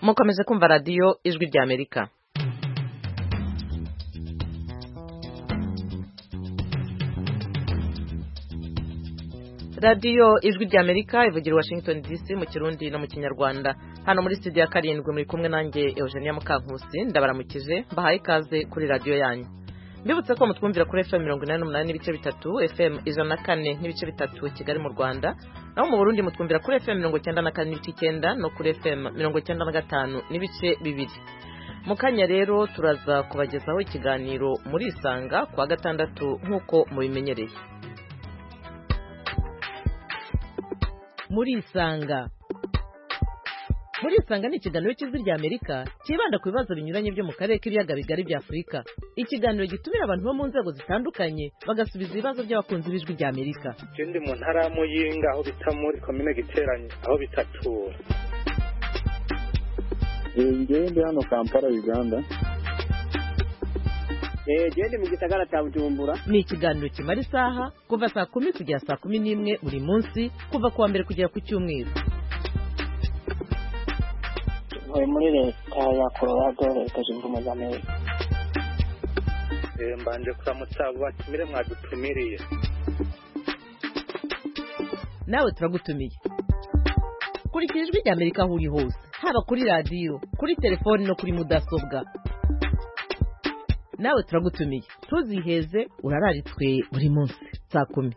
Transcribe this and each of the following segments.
mukomeze kumva radiyo ijwi ry'amerika radiyo ijwi ry'amerika ivugira i washington dc mu kirundi no mu kinyarwanda hano muri studio ya karindwi muri kumwe nanjye eugenia mukankusi ndabaramukije mbahaye ikaze kuri radiyo yanyu mbibutse ko mutwumvira kuri fm mirongo inani n'umunani n'ibice bitatu fm ijana na kane n'ibice bitatu kigali mu rwanda naho mu burundi mutwumvira kuri fm mirongo icyenda na kane n'ibice icyenda no kuri fm mirongo icyenda na gatanu n'ibice bibiri mu kanya rero turaza kubagezaho ikiganiro murisanga kuwa gatandatu nk'uko mubimenyereye murisanga murisanga ni ikiganiro cy'ijwi rya amerika cyibanda ku bibazo binyuranye byo mu karere k'ibiyaga bigari bya afurika ikiganiro gitumira abantu bo mu nzego zitandukanye bagasubiza ibibazo by'abakunzi b'ijwi rya amerika je ndi mu ntara ya muyinga aho bita muri komine giteranye aho bitatura njyewe ndi hano kampala uganda genda mu gisagara cya bujumbura ni ikiganiro kimara isaha kuva saa kumi kugera saa kumi n'imwe buri munsi kuva ku wa mbere kugera ku cyumweru ntuye muri leta ya colorado leta zunze ubumwe z'amerika Eh, mbanje kuramutsa abo batumire mwadutumiriye nawe turagutumiye kurikira ijwi rya amerika aho uri hose haba kuri radiyo kuri telefoni no kuri mudasobwa nawe turagutumiye ntuziheze urararitswe buri munsi saa kumi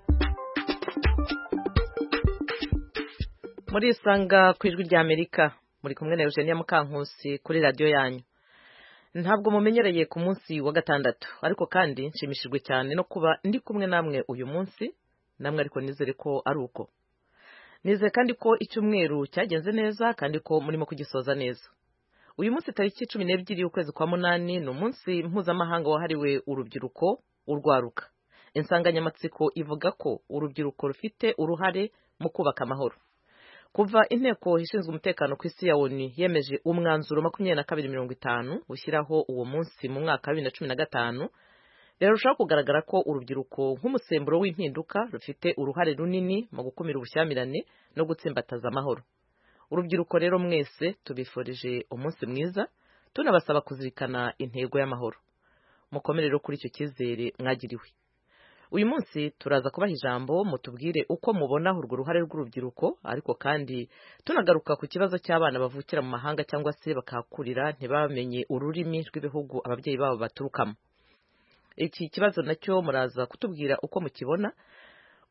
murisanga ku ijwi rya amerika muri kumwe na eugenia mukankusi kuri radiyo yanyu ntabwo mumenyereye ku munsi wa gatandatu ariko kandi nshimishijwe cyane no kuba ndi kumwe namwe uyu munsi namwe ariko nizere ko ari uko nizere kandi ko icyumweru cyagenze neza kandi ko murimo kugisoza neza uyu munsi tariki cumi n'ebyiri y'ukwezi kwa munani ni umunsi mpuzamahanga wahariwe urubyiruko urwaruka insanganyamatsiko ivuga ko urubyiruko rufite uruhare mu kubaka amahoro kuva inteko ishinzwe umutekano ku isi ya onu yemeje umwanzuro makumyabiri na kabiri mirongo itanu ushyiraho uwo munsi mu mwaka wa bibiri na cumi na gatanu birarushaho kugaragara ko urubyiruko nk'umusemburo w'impinduka rufite uruhare runini mu gukumira ubushyamirane no gutsimbataza amahoro urubyiruko rero mwese tubifurije umunsi mwiza tunabasaba kuzirikana intego y'amahoro mukomere rero kuri icyo cyizere mwagiriwe uyu munsi turaza kubaha ijambo mutubwire uko mubona urwo ruhare rw'urubyiruko ariko kandi tunagaruka ku kibazo cy'abana bavukira mu mahanga cyangwa se bakahakurira ntibamenye ururimi rw'ibihugu ababyeyi babo baturukamo iki kibazo nacyo muraza kutubwira uko mukibona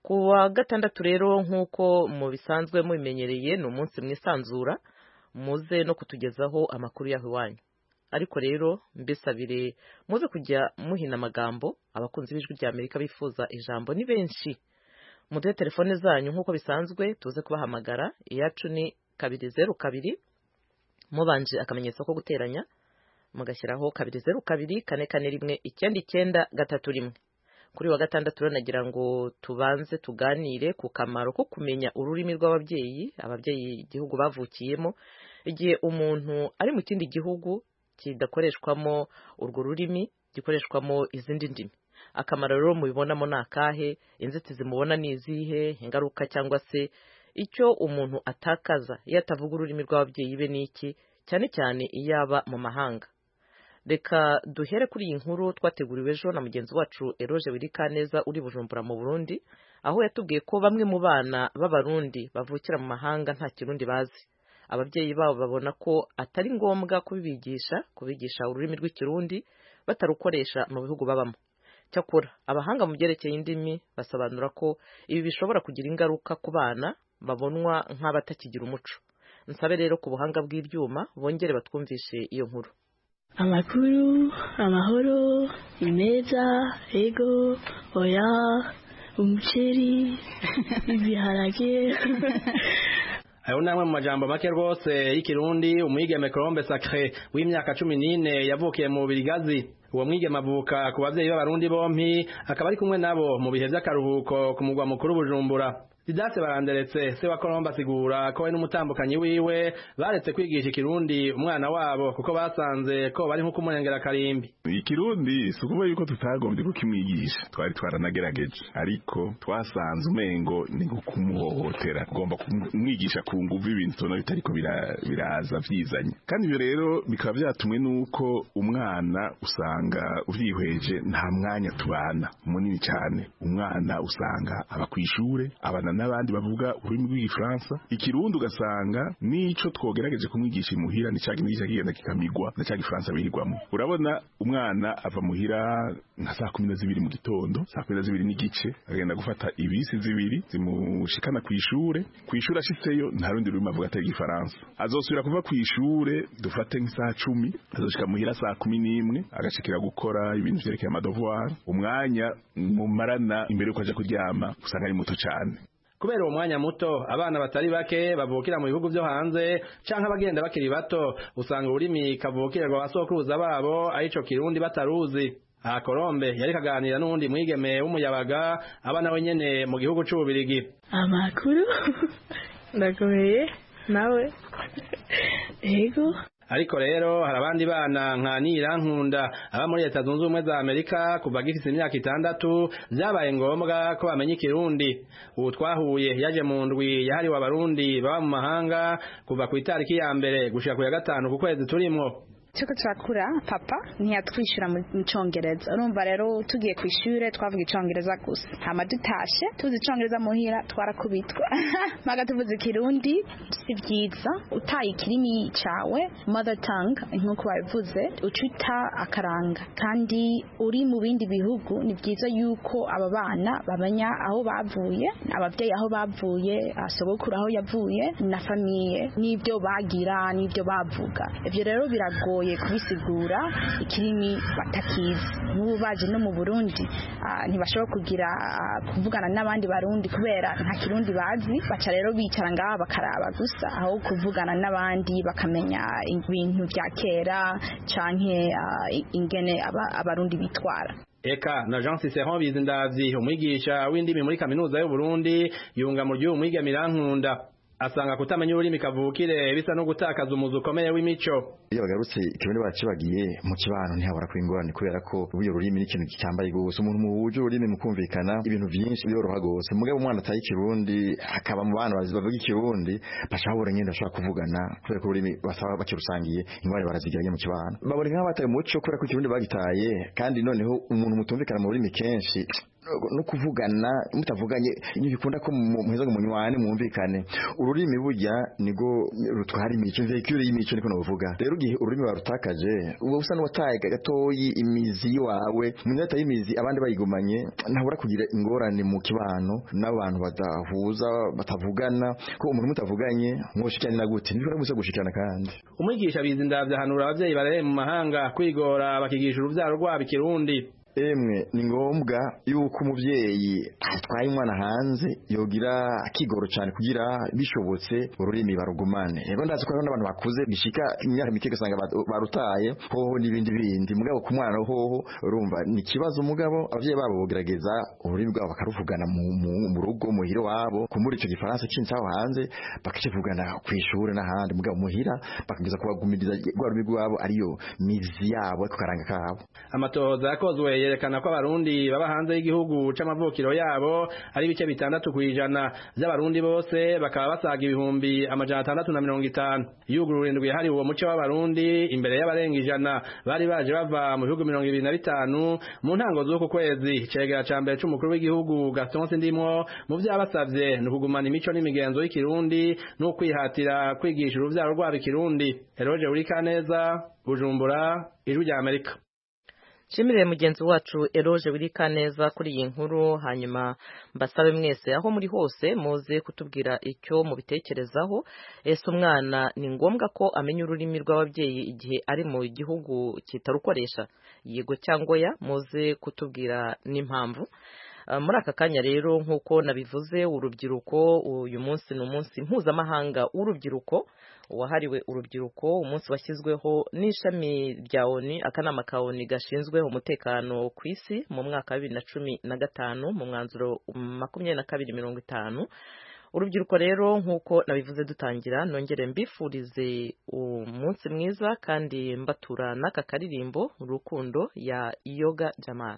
ku wa gatandatu rero nk'uko mu bisanzwe mubimenyereye ni umunsi mwisanzura muze no kutugezaho amakuru yaho iwanyu ariko rero mbisabire muze kujya muhina amagambo abakunzi b'ijwi rya amerika bifuza ijambo ni benshi muduhe telefone zanyu nk'uko bisanzwe tuze kubahamagara iyacu ni kabiri zeru kabiri mubanje akamenyetso ko guteranya mugashyiraho kabiri zeru kabiri kane kane rimwe icyenda icyenda gatatu rimwe kuri wa gatandatu rero nagira ngo tubanze tuganire ku kamaro ko kumenya ururimi rw'ababyeyi ababyeyi igihugu bavukiyemo igihe umuntu ari mu kindi gihugu kidakoreshwamo urwo rurimi gikoreshwamo izindi ndimi akamaro rero mubibonamo ni akahe inzitizi mubona ni izihe ingaruka cyangwa se icyo umuntu atakaza iyo atavuga ururimi rw'ababyeyi be ni iki cyane cyane iyo aba mu mahanga reka duhere kuri iyi nkuru twateguriwe ejo na mugenzi wacu eroge wirikaneza uri bujumbura mu burundi aho yatubwiye ko bamwe mu bana b'abarundi bavukira mu mahanga nta kirundi bazi ababyeyi babo babona ko atari ngombwa kubibigisha kubigisha ururimi rw'ikirundi batarukoresha mu bihugu babamo cyakora abahanga mu byerekeye indimi basobanura ko ibi bishobora kugira ingaruka ku bana babonwa nk'abatakigira umuco nsabe rero ku buhanga bw'ibyuma bongere batwumvishe iyo nkuru amakuru amahoro ni meza ego oya umuceri ibiharage ayo ni amwe mu majambo make rwose y'ikirundi umwigeme colombe sacre w'imyaka cumi n'ine yavukiye mu birigazi uwo mwigeme avuka ku babyeyi b'abarundi bompi akaba ari kumwe nabo mu bihe by'akaruhuko ku mugwa mukuru bujumbura didase baranderetse se wa kolomba asigura ko we n'umutambukanyi wiwe baretse kwigisha ikirundi umwana wabo kuko basanze ko bari nko kumurengera karimbi ikirundi si ukuvuga yuko tutagombye kukimwigisha twari twaranagerageje ariko twasanze umengo ni nko kumuhohotera ugomba kumwigisha ku nguvu ibintu tubona bitariko bira- biraza byizanye kandi ibyo rero bikaba byatumwe n'uko umwana usanga ubyihweje nta mwanya tubana munini cyane umwana usanga aba ku ishuri abana n'abandi bavuga ururimi rw'igifaransa ikirundi ugasanga n'icyo twogerageje kumwigisha imuhira ni cya kintu kigenda kikamigwa na cya gifaransa bihirwamo urabona umwana ava muhira nka saa kumi na zibiri mu gitondo saa kumi na zibiri n'igice agenda gufata ibisi zibiri zimushikana ku ishure ku ishure ashitseyo nta rundi rurimi avuga atari igifaransa azosubira kuva ku ishure dufate nk'isaha cumi azoshika muhira saa kumi n'imwe agashikira gukora ibintu vyerekeye amadovoir umwanya mumarana imbere yuko aja kuryama usanga ari muto cane kubera uwo mwanya muto abana batari bake bavukira mu bihugu byo hanze canke abagenda bakiri bato usanga ururimi kavukirwa basokuruza babo arico kirundi bataruzi aha kolombe yari kaganira n'uwundi mwigeme w'umuyabaga aba nawe nyene mu gihugu c'ububirigi amakuru ndakomeye nawe yego ariko rero hari abandi bana nka nirankunda aba muri leta zunze ubumwe za amerika kuva gifise imyaka itandatu vyabaye ngombwa ko bamenya ikirundi ubu twahuye yaje mu ndwi yahariwe abarundi baba mu mahanga kuva ku itariki ya mbere gushika ku ya gatanu ku kwezi turimwo turiko turakura papa ntiyatwishyura mu cyongereza urumva rero tugiye ku ishuri twavuga icyongereza gusa hama dutashe tuzi icyongereza muhira twarakubitwa maga tuvuze ikirundi si byiza utaye ikirimi cyawe mother tongue nk'uko babivuze ucita akaranga kandi uri mu bindi bihugu ni byiza yuko aba bana bamenya aho bavuye ababyeyi aho bavuye ah, sogokuru aho yavuye na famiye n'ibyo bagira n'ibyo bavuga ibyo rero biragoye kubisigura ikirimi batakizi nk'ubu baje no mu burundi ah, ntibashobora kugira ah, kuvugana n'abandi barundi kubera nta kirundi bazi baca rero bicara ngaha bakaraba gusa aho kuvugana n'abandi bakamenya ibintu bya kera canke ah, ingene aba- abarundi bitwara eka na jean ciceron bizindavyi umwigisha w'indimi muri kaminuza y'uburundi yunga mu ry'uyu mwigeme irankunda asanga kutamenya ururimi kavukire bisa no gutakaza umuzi ukomeye w'imico iyo bagarutse ikirundi bacibagiye mu kibano ntihabura kuba ingorane kubera ko ubu rurimi ni ikintu gitambaye gusa umuntu mu buryo ururimi mu kumvikana ibintu byinshi biroroha gose mugabo umwana ataye ikirundi hakaba mu bana bazi- bavuga ikirundi baca babura nyine bashobora kuvugana kubera ko ururimi basaba bakirusangiye ingorane barazigiranye mu kibano babura nk'aho bataye umuco kubera ko ikirundi bagitaye kandi noneho umuntu mutumvikana mu rurimi kenshi no kuvugana mutavuganye bikunda ko mu- muheza ngo munywane mwumvikane ururimi burya nigo rutwara imico imvekure y'imico niko novuga rero igihe ururimi barutakaje uba usa n'uwataye gatoyi imizi yiwawe umuntu yataye imizi abandi bayigumanye ntabura kugira ingorane mu kibano n'abantu badahuza batavugana ko umuntu mutavuganye mwoshikirana na gute ntibishobora gusa gushikirana kandi umwigisha bizindavya ahanura abavyeyi barereye mu mahanga kwigora bakigisha uruvyaro rwabo ikirundi emwe ni ngombwa yuko umubyeyi atwaye umwana hanze yogira akigoro cyane kugira bishobotse ururimi barugumane rero ndazi ko hariho n'abantu bakuze bishika imyaka mike ugasanga ba- barutaye hoho n'ibindi bindi mugabo ku mwana hoho urumva ni ikibazo mugabo ababyeyi babo bogerageza ururimi rwabo bakaruvugana mu, mu, mu rugo muhira wabo kumuri icyo gifaransa cyinshi aho hanze bakakivugana ku ishuri n'ahandi mugabo muhira bakageza kubagumiriza rwa rurimi rwabo ariyo mizi yabo ariko karanga kabo amatohoza yakozwe yerekana ko abarundi baba hanze y'igihugu c'amavukiro yabo ari bice bitandatu kw'ijana vy'abarundi bose bakaba basaga ibihumbi amajana atandatu na mirongo itanu yugurura indwi yahariwe uwo muco w'abarundi imbere y'abarenga ijana bari baje bava mu bihugu mirongo ibiri na bitanu mu ntango z'uku kwezi cegera ca mbere c'umukuru w'igihugu gaston sindimwo mu vyabasavye ni ukugumana imico n'imigenzo y'ikirundi n'ukwihatira kwigisha uruvyaro rwabo ikirundi eroje urikaneza bujumbura ijwi rya amerika nshimire mugenzi wacu eroje wirika neza kuri iyi nkuru hanyuma mbasabe mwese aho muri hose muze kutubwira icyo mubitekerezaho ese umwana ni ngombwa ko amenya ururimi rw'ababyeyi igihe ari mu gihugu kitarukoresha yego cyangwa ya muze kutubwira n'impamvu muri aka kanya rero nk'uko nabivuze urubyiruko uyu munsi ni umunsi mpuzamahanga w'urubyiruko wahariwe urubyiruko umunsi washyizweho n'ishami rya oni akanama ka oni gashinzwe umutekano ku isi mu mwaka wa bibiri na cumi na gatanu mu mwanzuro makumyabiri na kabiri mirongo itanu urubyiruko rero nk'uko nabivuze dutangira nongere mbifurize umunsi mwiza kandi mbatura n'aka karirimbo urukundo ya yoga jamal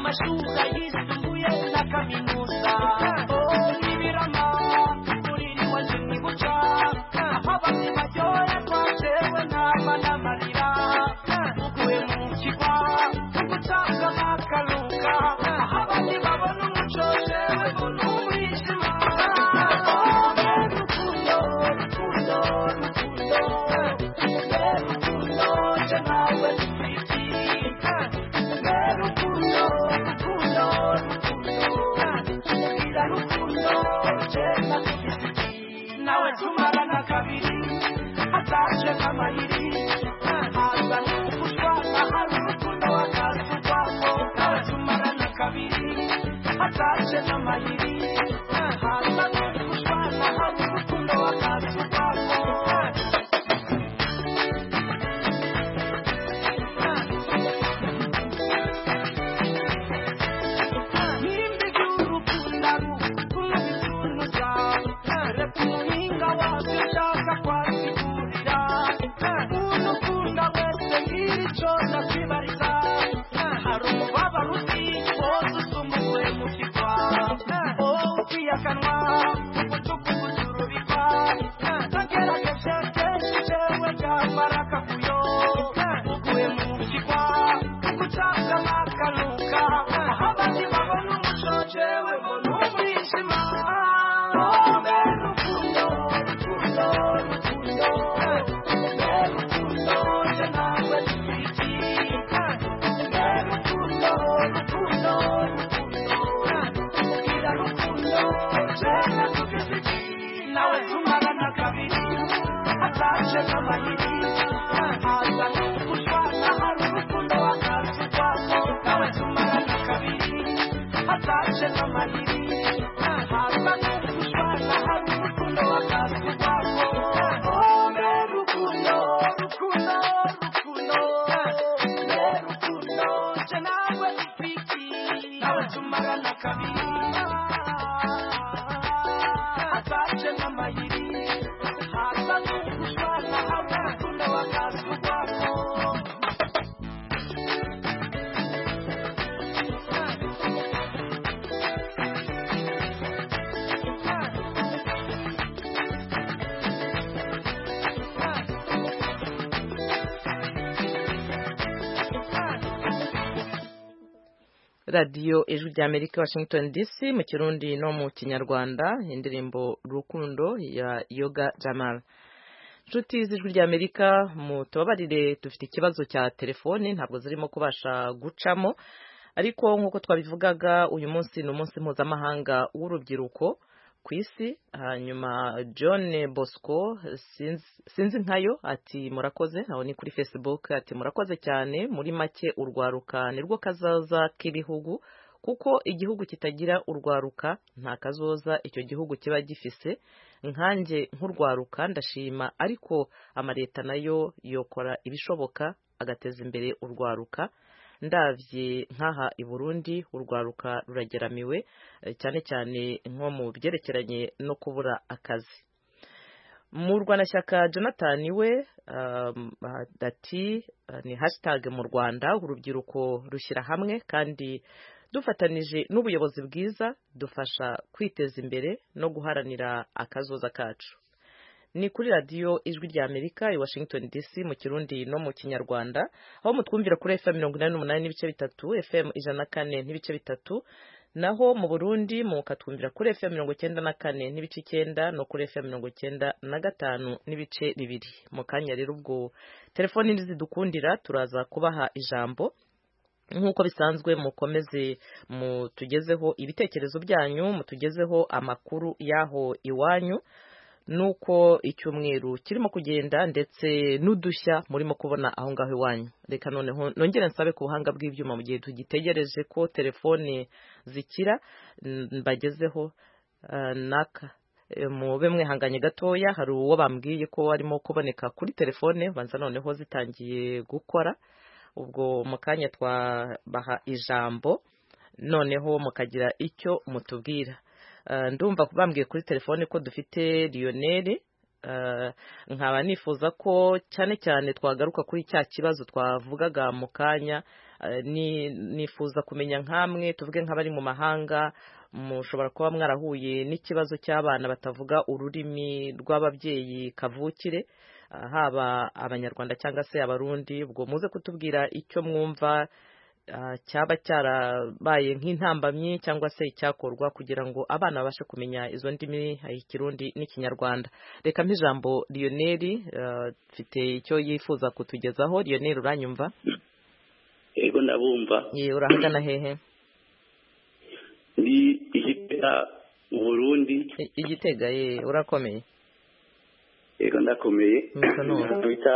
mashuka yisumbuye na kaminuza ibirama uriri wanje mwibuca aho abandi baryohe twatewe n'aba n'amarira uguye mu kigo ugucanga bakaruka aho abandi babona umuco jewe mbona umwijima rukundo rukundo rukundo rukundo je nawe nawe tumarana kabiri ataje nk'amayiri haza n'umukushwa ahari urukundo wakaza urwako nawe tumarana kabiri ataje nk'amayiri haza n'umukushwa ahari urukundo wakaza urwako radiyo ijwi rya amerika washington dc mu kirundi no mu kinyarwanda indirimbo rukundo ya yoga jamal inshuti z'ijwi rya amerika mutubabarire dufite ikibazo cya telefoni ntabwo zirimo kubasha gucamo ariko nk'uko twabivugaga uyu munsi ni umunsi mpuzamahanga w'urubyiruko ku isi hanyuma john bosco sinzi nkayo ati murakoze aho ni kuri facebook ati murakoze cyane muri make urwaruka nirwo kazaza k'ibihugu kuko igihugu kitagira urwaruka nta kazoza icyo gihugu kiba gifise nkanjye nk'urwaruka ndashima ariko amaleta nayo yokora ibishoboka agateza imbere urwaruka ndabye nk'aha i burundi urwaruka rurageramiwe cyane cyane nko mu byerekeranye no kubura akazi mu rwanashyaka jonathan we ati ni hashitage mu rwanda urubyiruko rushyira hamwe kandi dufatanije n'ubuyobozi bwiza dufasha kwiteza imbere no guharanira akazoza kacu ni kuri radiyo ijwi rya amerika i washington dc mu kirundi no mu kinyarwanda aho mutwumvira kuri fm mirongo inani n'umunani n'ibice bitatu fm ijana na kane n'ibice bitatu naho mu burundi mukatwumvira kuri efe mirongo icyenda na kane n'ibice icyenda no kuri efe mirongo icyenda na gatanu n'ibice bibiri mu kanya rero ubwo telefoni ntizidukundira turaza kubaha ijambo nk'uko bisanzwe mukomeze mutugezeho ibitekerezo byanyu mutugezeho amakuru y'aho iwanyu nuko icyumweru kirimo kugenda ndetse n'udushya murimo kubona aho ngaho iwanyu reka noneho nongere nsabe ku buhanga bw'ibyuma mu gihe tugitegereje ko telefone zikira mbagezeho naka mube mwihanganye gatoya hari uwo bambwiye ko arimo kuboneka kuri telefone banza noneho zitangiye gukora ubwo mu kanya twabaha ijambo noneho mukagira icyo mutubwira ndumva bambwiye kuri telefone ko dufite liyoneri nkaba nifuza ko cyane cyane twagaruka kuri cya kibazo twavugaga mu kanya nifuza kumenya nk'amwe tuvuge nk'abari mu mahanga mushobora kuba mwarahuye n'ikibazo cy'abana batavuga ururimi rw'ababyeyi kavukire haba abanyarwanda cyangwa se abarundi ubwo muze kutubwira icyo mwumva cyaba cyarabaye nk'intambamyi cyangwa se icyakorwa kugira ngo abana babashe kumenya izo ndimi ikirundi n'ikinyarwanda reka mp'ijambo riyoneri mfite icyo yifuza kutugezaho riyoneri uranyumva yego ndabumva urahagana hehe ni igitega mu burundi igitega ye urakomeye yego ndakomeye twita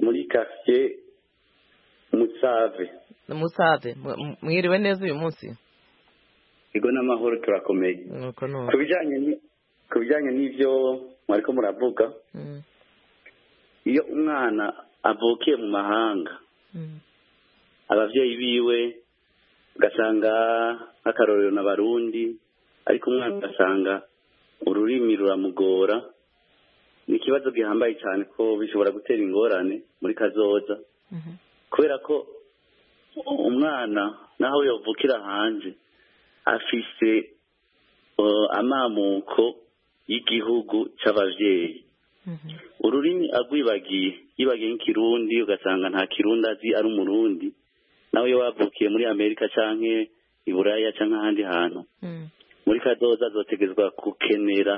muri kasiye musave musave mwiriwe neza uyu munsi yego n'amahoro turakomeye ku bijyanye n'ibyo mwariko muravuga iyo umwana avukiye mu mahanga ababyeyi biwe ugasanga nk'akarorero n'abarundi ariko umwana ugasanga ururimi ruramugora ni ikibazo gihambaye cyane ko bishobora gutera ingorane muri kazoza kubera ko umwana naho yavukira hanze afise amamuko y'igihugu cy'ababyeyi ururimi agwibagiye yibagiye nk'ikirundi ugasanga nta kirundi azi ari umurundi nawe iyo wavukiye muri amerika cyangwa i buraya cyangwa ahandi hantu muri kadoza azotegezwa gukenera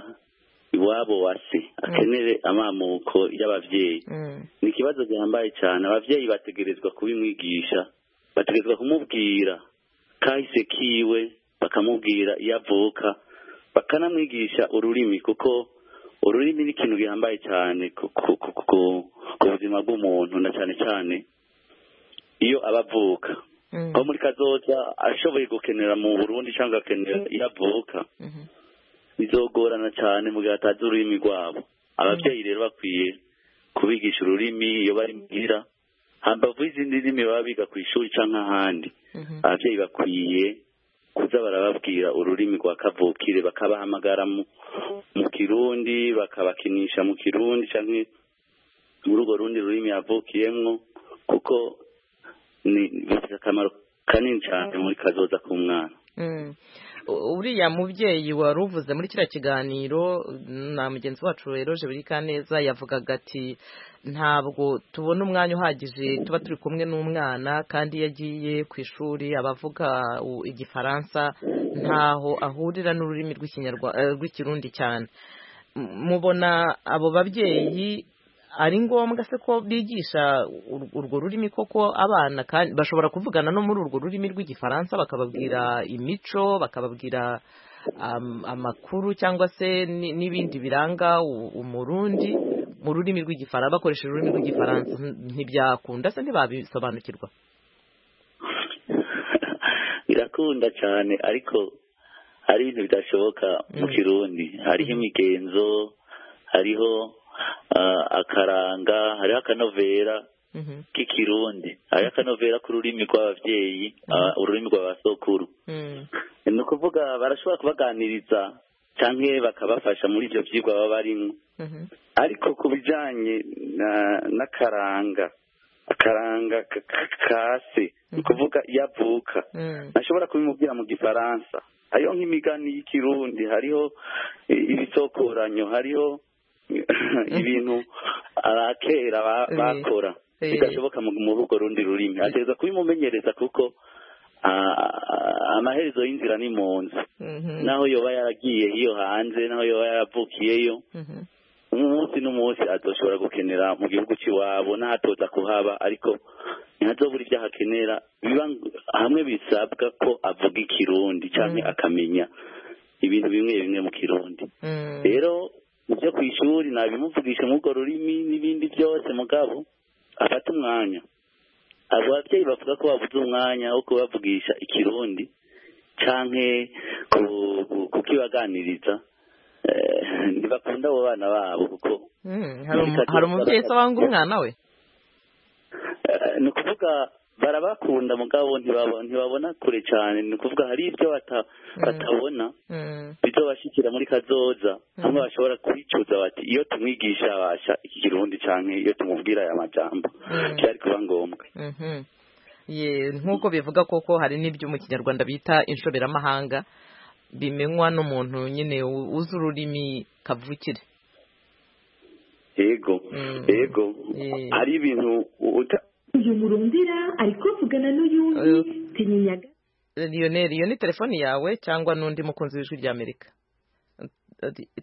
iwabo wa se akenere amamuko y'ababyeyi ni ikibazo gihambaye cyane ababyeyi bategerezwa kubimwigisha bategerezwa kumubwira kahise kiwe bakamubwira iyo avuka bakanamwigisha ururimi kuko ururimi ni ikintu gihambaye cyane ku buzima bw'umuntu na cyane cyane iyo aba avuka nko muri kazoza ashoboye gukenera mu burundi cyangwa agakenera iyo avuka bizogorana cyane mu gihe atazi ururimi rwabo ababyeyi rero bakwiye kubigisha ururimi iyo bari muhira hambavu y'izindi ndimi baba biga ku ishuri cyangwa ahandi ababyeyi bakwiye kuza barababwira ururimi rwa kavukire bakabahamagara mu kirundi bakabakinisha mu kirundi cyangwa muri urwo rundi rurimi yavukiyemo kuko ni akamaro kanini cyane muri kazoza k'umwana uriya mubyeyi wari uvuze muri kiriya kiganiro na mugenzi wacu eroje burikaneza yavugaga ati ntabwo tubona umwanya uhagije tuba turi kumwe n'umwana kandi iyo agiye ku ishuri abavuga igifaransa ntaho ahurira n'ururimi rw'ikirundi cyane mubona abo babyeyi ari ngombwa se ko bigisha urwo rurimi koko abana bashobora kuvugana no muri urwo rurimi rw'igifaransa bakababwira imico bakababwira amakuru cyangwa se n'ibindi biranga umurundi mu rurimi rw'igifaransa bakoresheje ururimi rw'igifaransa ntibyakunda se ntibabisobanukirwa birakunda cyane ariko hari ibintu bidashoboka mu kirundi hariho imigenzo hariho akaranga hariho akanovera k'ikirundi hariho akanovera k'ururimi rw'ababyeyi ururimi rwa basokuru ni ukuvuga barashobora kubaganiriza cyangwa bakabafasha muri ibyo byigwa baba barimo ariko ku bijyanye n'akaranga akaranga kase ni ukuvuga iyo avuka ntashobora kubimubwira mu gifaransa hariho nk'imigani y'ikirundi hariho ibisokoranyo hariho ibintu abakera bakora bidashoboka mu rugo rundi rurimi ategereza kubimumenyereza kuko amaherezo y'inzira ni mu nzu naho yoba yaragiye iyo hanze naho yoba yaravukiyeyo umunsi n'umunsi adoshobora gukenera mu gihugu cy'iwabo n'ahatoza kuhaba ariko ntihazobura ibyo ahakenera hamwe bisabwa ko avuga ikirundi cyangwa akamenya ibintu bimwe bimwe mu kirundi rero ibyo ku ishuri nabimuvugisha nk'urwo rurimi n'ibindi byose mugabo afata umwanya abo babyeyi bavuga ko babuze umwanya wo kubavugisha ikirundi cyangwa kukibaganiriza ntibakunda abo bana babo kuko hari umubyeyi usabanga umwana we ni ukuvuga barabakunda mugabo ntibabona kure cyane ni ukuvuga hari ibyo batabona bizobashyikira muri kazoza hamwe bashobora kwicuza bati iyo tumwigisha yabasha iki kirundi cyane iyo tumubwira aya majambo byari kuba ngombwa nk'uko bivuga koko hari n'ibyo mu kinyarwanda bita inshoberamahanga bimenywa n'umuntu nyine uzi ururimi kavukire yego yego hari ibintu uyu murundira ari kuvugana n'uyundi tinyaga lionel iyo ni telefoni yawe cyangwa n'undi mukunzi w'ijwi rya amerika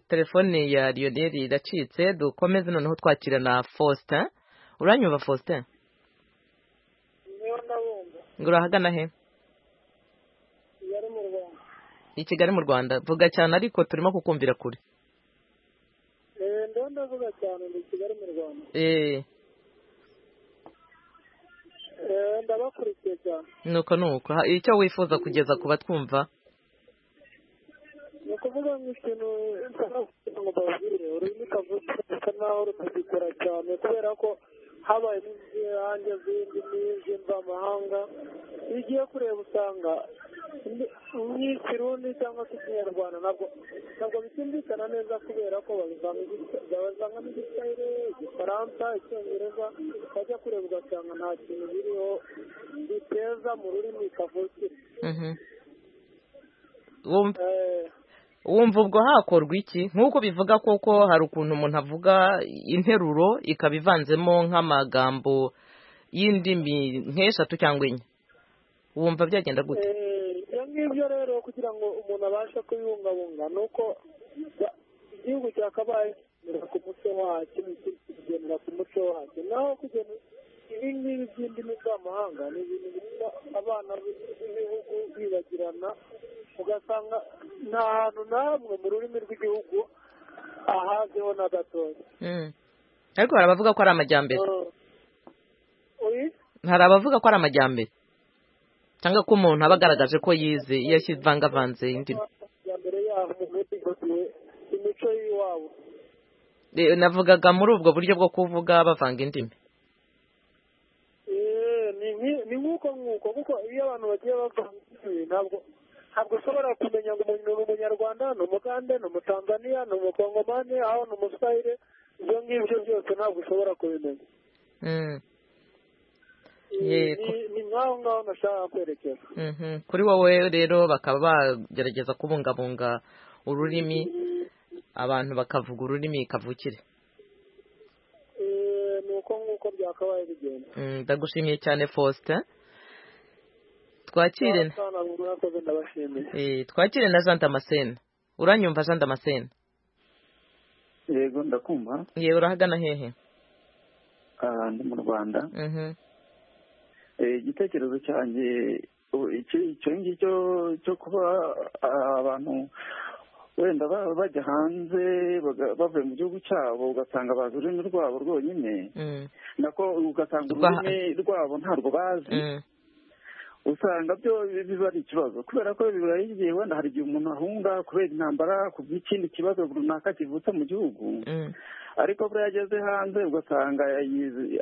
telefone ya lionel iracitse dukomeze noneho twakira na faustin uranyumva faustin ngo urahagana he i kigali mu rwanda vuga cyane ariko turimo kukumvira kure eee ndabona avuga cyane ni kigali mu rwanda eee ndabakurikiye cyane nuko nuko icyo wifuza kugeza ku batwumva ni ukuvuga ngo ikintu kugira ngo babwire ururimi kavukire rusa naho rutagikora cyane kubera ko habaye n'inzirange z'indimi z'imvamahanga iyo ugiye kureba usanga nk'ikirundi cyangwa se ikinyarwanda ntabwo bitumvikana neza kubera ko babivangamo igisayire igifaransa icyongereza bajya kureba ugasanga nta kintu biriho biteza mu rurimi kavukire wumva ubwo hakorwa iki nk'uko bivuga koko hari ukuntu umuntu avuga interuro ikaba ivanzemo nk'amagambo y'indimi nk'eshatu cyangwa enye wumva byagenda gute ibyo ngibyo rero kugira ngo umuntu abashe kubibungabunga ni uko igihugu cyakabaye kigendera ku muco wacyo kigendera ku muco wacyo naho kugenda ibi ngibi by'indimi z'amahanga ni ibintu bituma abana b'ibihugu bibagirana ugasanga nta hantu na hamwe mu rurimi rw'igihugu ahaziho na gatoya ariko hari abavuga ko ari amajyambere hari abavuga ko ari amajyambere cyangwa ko umuntu aba agaragaje ko yize iyo ivangavanze indimi imico y'iwabo navugaga muri ubwo buryo bwo kuvuga bavanga indimi ni nk'uko nk'uko kuko iyo abantu bagiye bavanga indimi ntabwo ntabwo ushobora kumenya ngo umuntu ni umunyarwanda ni umugande ni umutanzaniya ni umukongomani aho ni umuswahire ibyo ngibyo byose ntabwo ushobora kubimenya ni nk'aho ngaho nashaka kwerekeza kuri wowe rero bakaba bagerageza kubungabunga ururimi abantu bakavuga ururimi kavukire ni uko nguko byakabaye bigenda ndagushimiye cyane faustin twakire twakire na jean damascene uranyumva jean damascene yego ndakumva yewe urahagana hehe ndi mu rwanda igitekerezo cyanjye icyo ngicyo cyo kuba abantu wenda bajya hanze bavuye mu gihugu cyabo ugasanga bazi ururimi rwabo rwonyine nako ugasanga ururimi rwabo ntabwo bazi usanga byo biba ari ikibazo kubera ko biba igihe wenda hari igihe umuntu ahunga kubera intambara ku bw'ikindi kibazo runaka kivutse mu gihugu ariko buriya ageze hanze ugasanga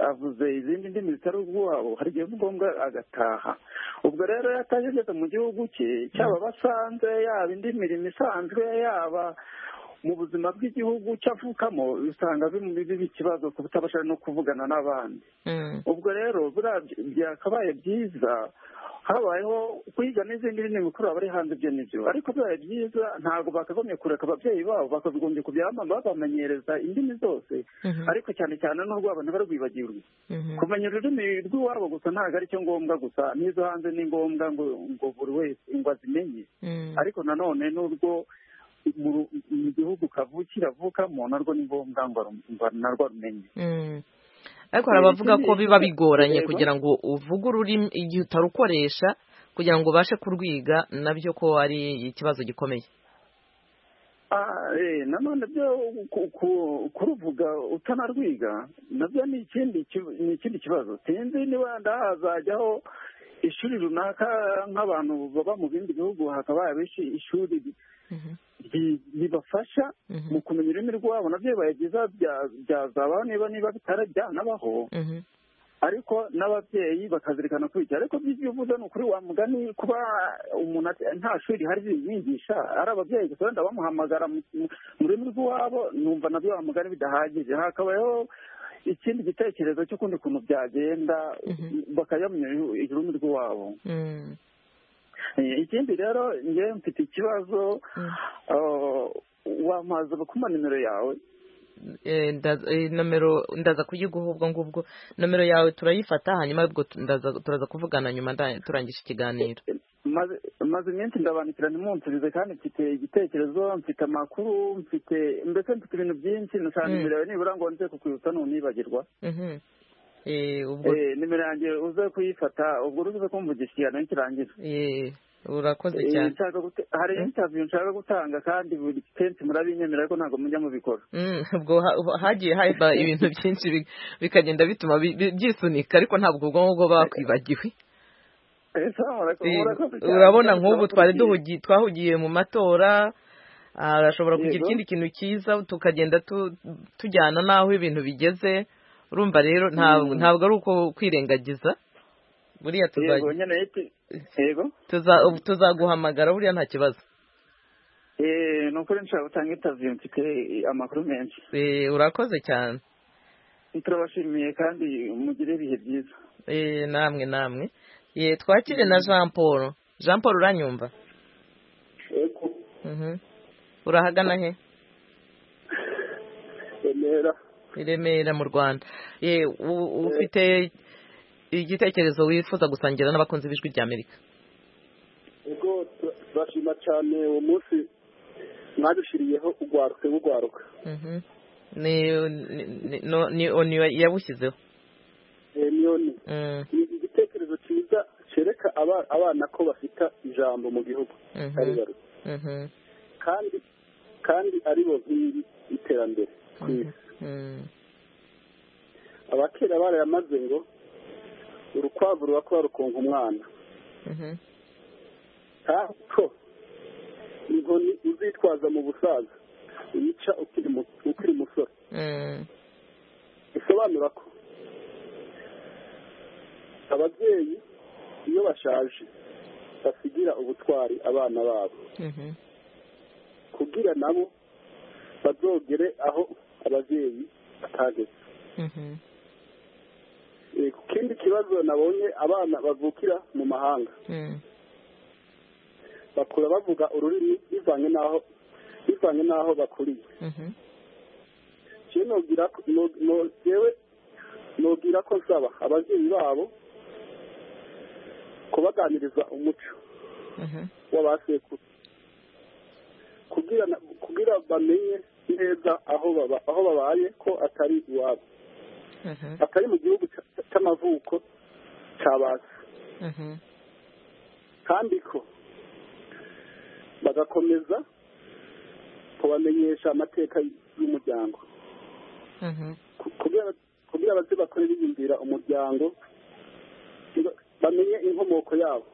avuze izindi ndimi zitari urwabo hari igihe ngombwa agataha ubwo rero yataje ageze mu gihugu cye cyaba basanze yaba indi mirimo isanzwe yaba mu buzima bw'igihugu cyavukamo usanga biba ikibazo ku butabasha no kuvugana n'abandi ubwo rero byakabaye byiza habayeho kwiga n'izindi ndimi mikuru aba ari hanze ibyo nibyo ariko bibaye byiza ntabwo bakagombye kureka ababyeyi babo bakagombye kubyamama babamenyereza indimi zose ariko cyane cyane n'urwabo ntibarwibagirwe kumenya ururimi rw'iwabo gusa ntabwo ari cyo ngombwa gusa n'izo hanze ni ngombwa ngo buri wese ngo azimenye ariko nanone n'urwo mu gihugu kavukira avukamo narwo ni ngombwa ngo narwo arumenye ariko hari abavuga ko biba bigoranye kugira ngo uvuge ururimi igihe utarukoresha kugira ngo ubashe kurwiga nabyo ko ari ikibazo gikomeye nanone byo kuruvuga utanarwiga nabyo ni ikindi kibazo sinzi niba ndahazajyaho ishuri runaka nk'abantu baba mu bindi bihugu hakaba ishuri bibafasha mu kumenya ururimi rwabo nabyo bibaye byiza byazabaho niba niba bitarajyanabaho ariko n'ababyeyi bakazirikana kwigira ariko ibyo uvuze ni ukuri wa mugani kuba umuntu nta shuri rihari bibigisha ari ababyeyi gusa wenda bamuhamagara mu rurimi rw'iwabo numva nabyo wa mugani bidahagije hakabayeho ikindi gitekerezo cy'ukundi kuntu byagenda bakayamenya ururimi rw'iwabo ikindi rero ngewe mfite ikibazo wamaze bakuma nimero yawe nomero ndaza kuyiguha ubwo ngubwo nomero yawe turayifata hanyuma ubwo turaza kuvugana nyuma turangije ikiganiro maze iminsi ndabandikira ntimunsubize kandi mfite igitekerezo mfite amakuru mfite mbese mfite ibintu byinshi nashaka nimero yawe nibura ngo nze kukwibutsa ntunibagirwa nimero yanjye uze kuyifata ubwo uruze kumvugisha ikiganiro kirangira urakoze cyane hari intaviyu nshaka gutanga kandi buri kenshi murabinyemerera ko ntabwo mujya mubikora ubwo hagiye haba ibintu byinshi bikagenda bituma byisunika ariko ntabwo ubwonko bwo bakwibagiwe urabona nk'ubu twari twahugiye mu matora arashobora kugira ikindi kintu cyiza tukagenda tujyana n'aho ibintu bigeze urumva rero ntabwo ari uko kwirengagiza buriya tuzaguhamagara buriya nta kibazo ni ukuri nshobora gutanga intaviyo mfite amakuru menshi urakoze cyane turabashimiye kandi mugire ibihe byiza namwe namwe twakire na jean paul jean paul uranyumva urahagana he remera remera mu rwanda ufite igitekerezo wifuza gusangira n'abakunzi b'ijwi rya amerika ubwo turashima cyane uwo munsi mwadushiriyeho ugwaruke bugwaruka ni oni yawushyizeho ni oni ni igitekerezo cyiza cyereka abana ko bafite ijambo mu gihugu kandi kandi aribo nk'iri iterambere ku isi abakera barayamaze ngo urukwavu ruba kuba rukunga umwana ariko inkoni uzitwaza mu busaza uyica ukiri musore bisobanura ko ababyeyi iyo bashaje basigira ubutwari abana babo kugira nabo bazogere aho ababyeyi batageze ikindi kibazo nabonye abana bavukira mu mahanga bakura bavuga ururimi bivanye n'aho bivanye n'aho bakuriye yewe nubwira ko nsaba ababyeyi babo kubaganiriza umuco w'abasekuru kugira bamenye neza aho babaye ko atari iwabo atari mu gihugu cy'amavuko cyabaza kandi ko bagakomeza kubamenyesha amateka y'umuryango kugira abazi bakore biyumvira umuryango bamenye inkomoko yabo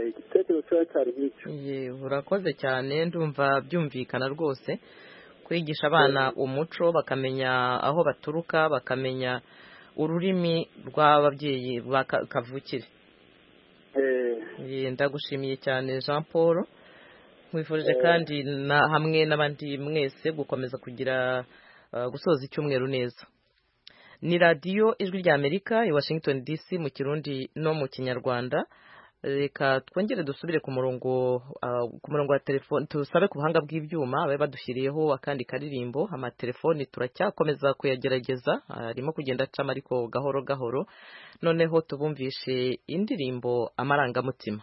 igitekerezo cyawe cyari nk'icyo urakoze cyane ndumva byumvikana rwose kwigisha abana umuco bakamenya aho baturuka bakamenya ururimi rw'ababyeyi kavukire ndagushimiye cyane jean paul nkwifurije kandi hamwe n'abandi mwese gukomeza kugira gusoza icyumweru neza ni radiyo ijwi rya amerika i washington dc mu kirundi no mu kinyarwanda reka twongere dusubire ku murongo ku murongo wa telefone tusabe ku buhanga bw'ibyuma bari badushyiriyeho akandi karirimbo amatelefoni turacyakomeza kuyagerageza arimo kugenda acamo ariko gahoro gahoro noneho tubumvishe indirimbo amarangamutima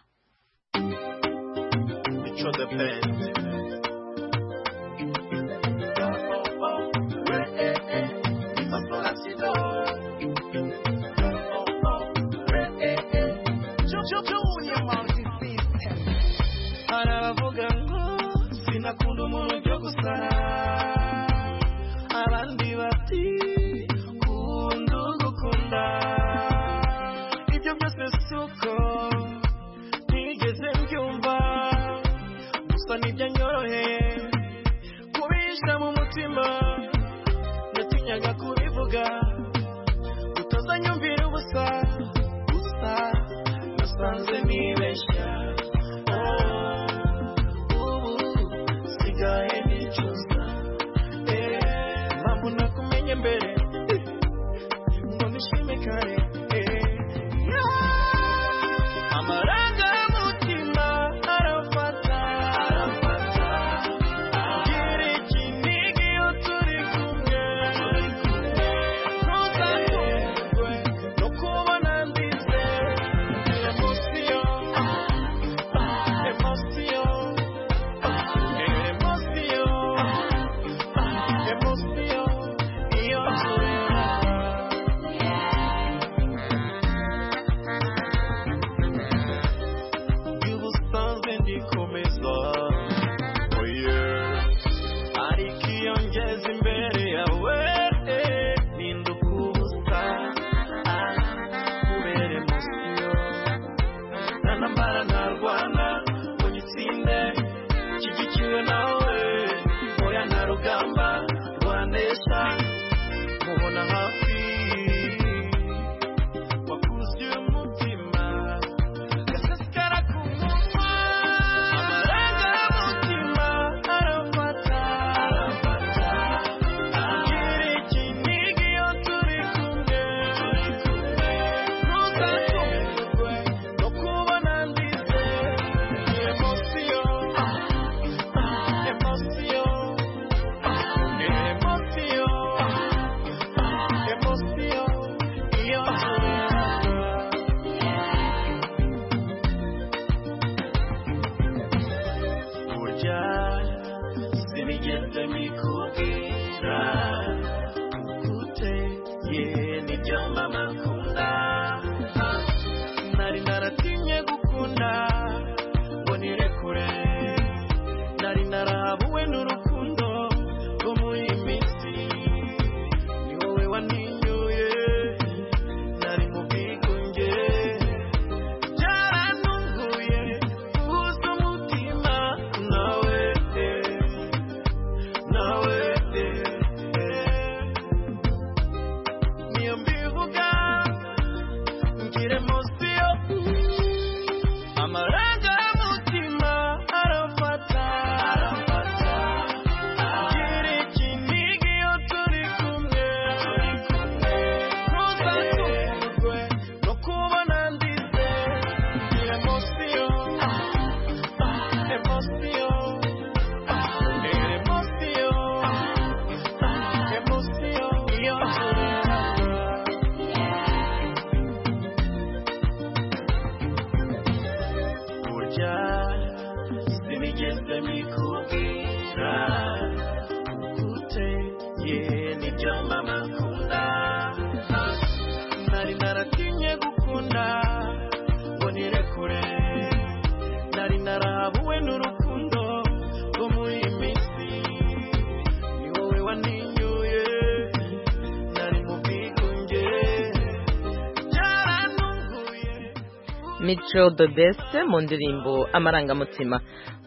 mico the best mu ndirimbo amarangamutima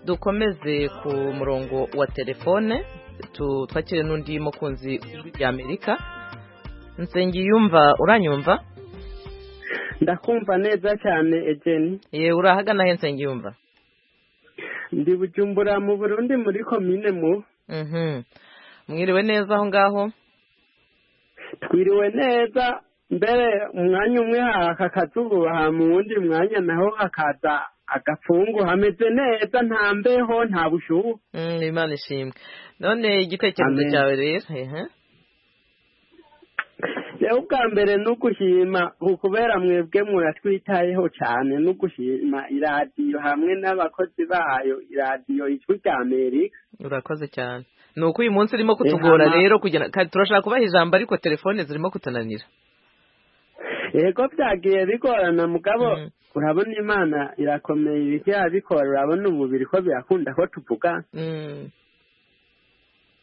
dukomeze ku murongo wa telefone twakire n'undi mukunzi Amerika nsengiyumva uranyumva ndakumva neza cyane egeni yewe urahagana he nsengiyumva ndi bujumbura mu burundi muri komine mu mwiriwe neza aho ngaho twiriwe neza mbere umwanya umwe haka akazuba mu wundi mwanya naho hakaza agafungu hameze neza nta mbeho nta bushuhe imana ishimwe none igitekerezo cyawe rero rero ubwa mbere ni ugushima kubera mwebwe muratwitayeho cyane no gushima iradiyo hamwe n'abakozi bayo iradiyo ijwi rya amerika urakoze cyane ni uko uyu munsi urimo kutugora rero kugira turashaka kubaha ijambo ariko telefone zirimo kutunanira yego byagiye bigorana mugabo urabona imana irakomeye ibiti yabikora urabona umubiri ko birakunda ko tuvuga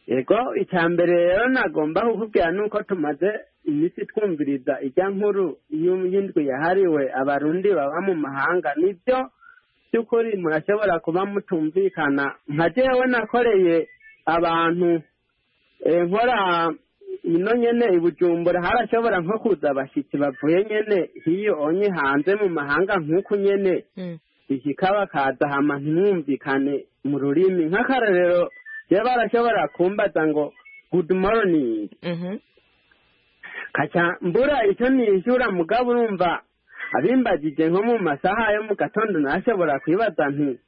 yego icya mbere rero nagomba kukubwira ni uko tumaze iminsi twumviriza ijya nkuru y'indwi yahariwe abarundi baba mu mahanga nibyo by'ukuri murashobora kuba mutumvikana nka jyewe nakoreye abantu nkora ino nyine i bujumbura harashobora nko kuza abashyitsi bavuye nyine hiyo onye hanze mu mahanga nk'uku nyine iki bakaza hama ntimwumvikane mu rurimi nk'akarorero iyo barashobora kumbaza ngo good morning kaca mbura icyo nishyura mugabo urumva abimbagije nko mu masaha yo mu gatondo nashobora kwibaza nti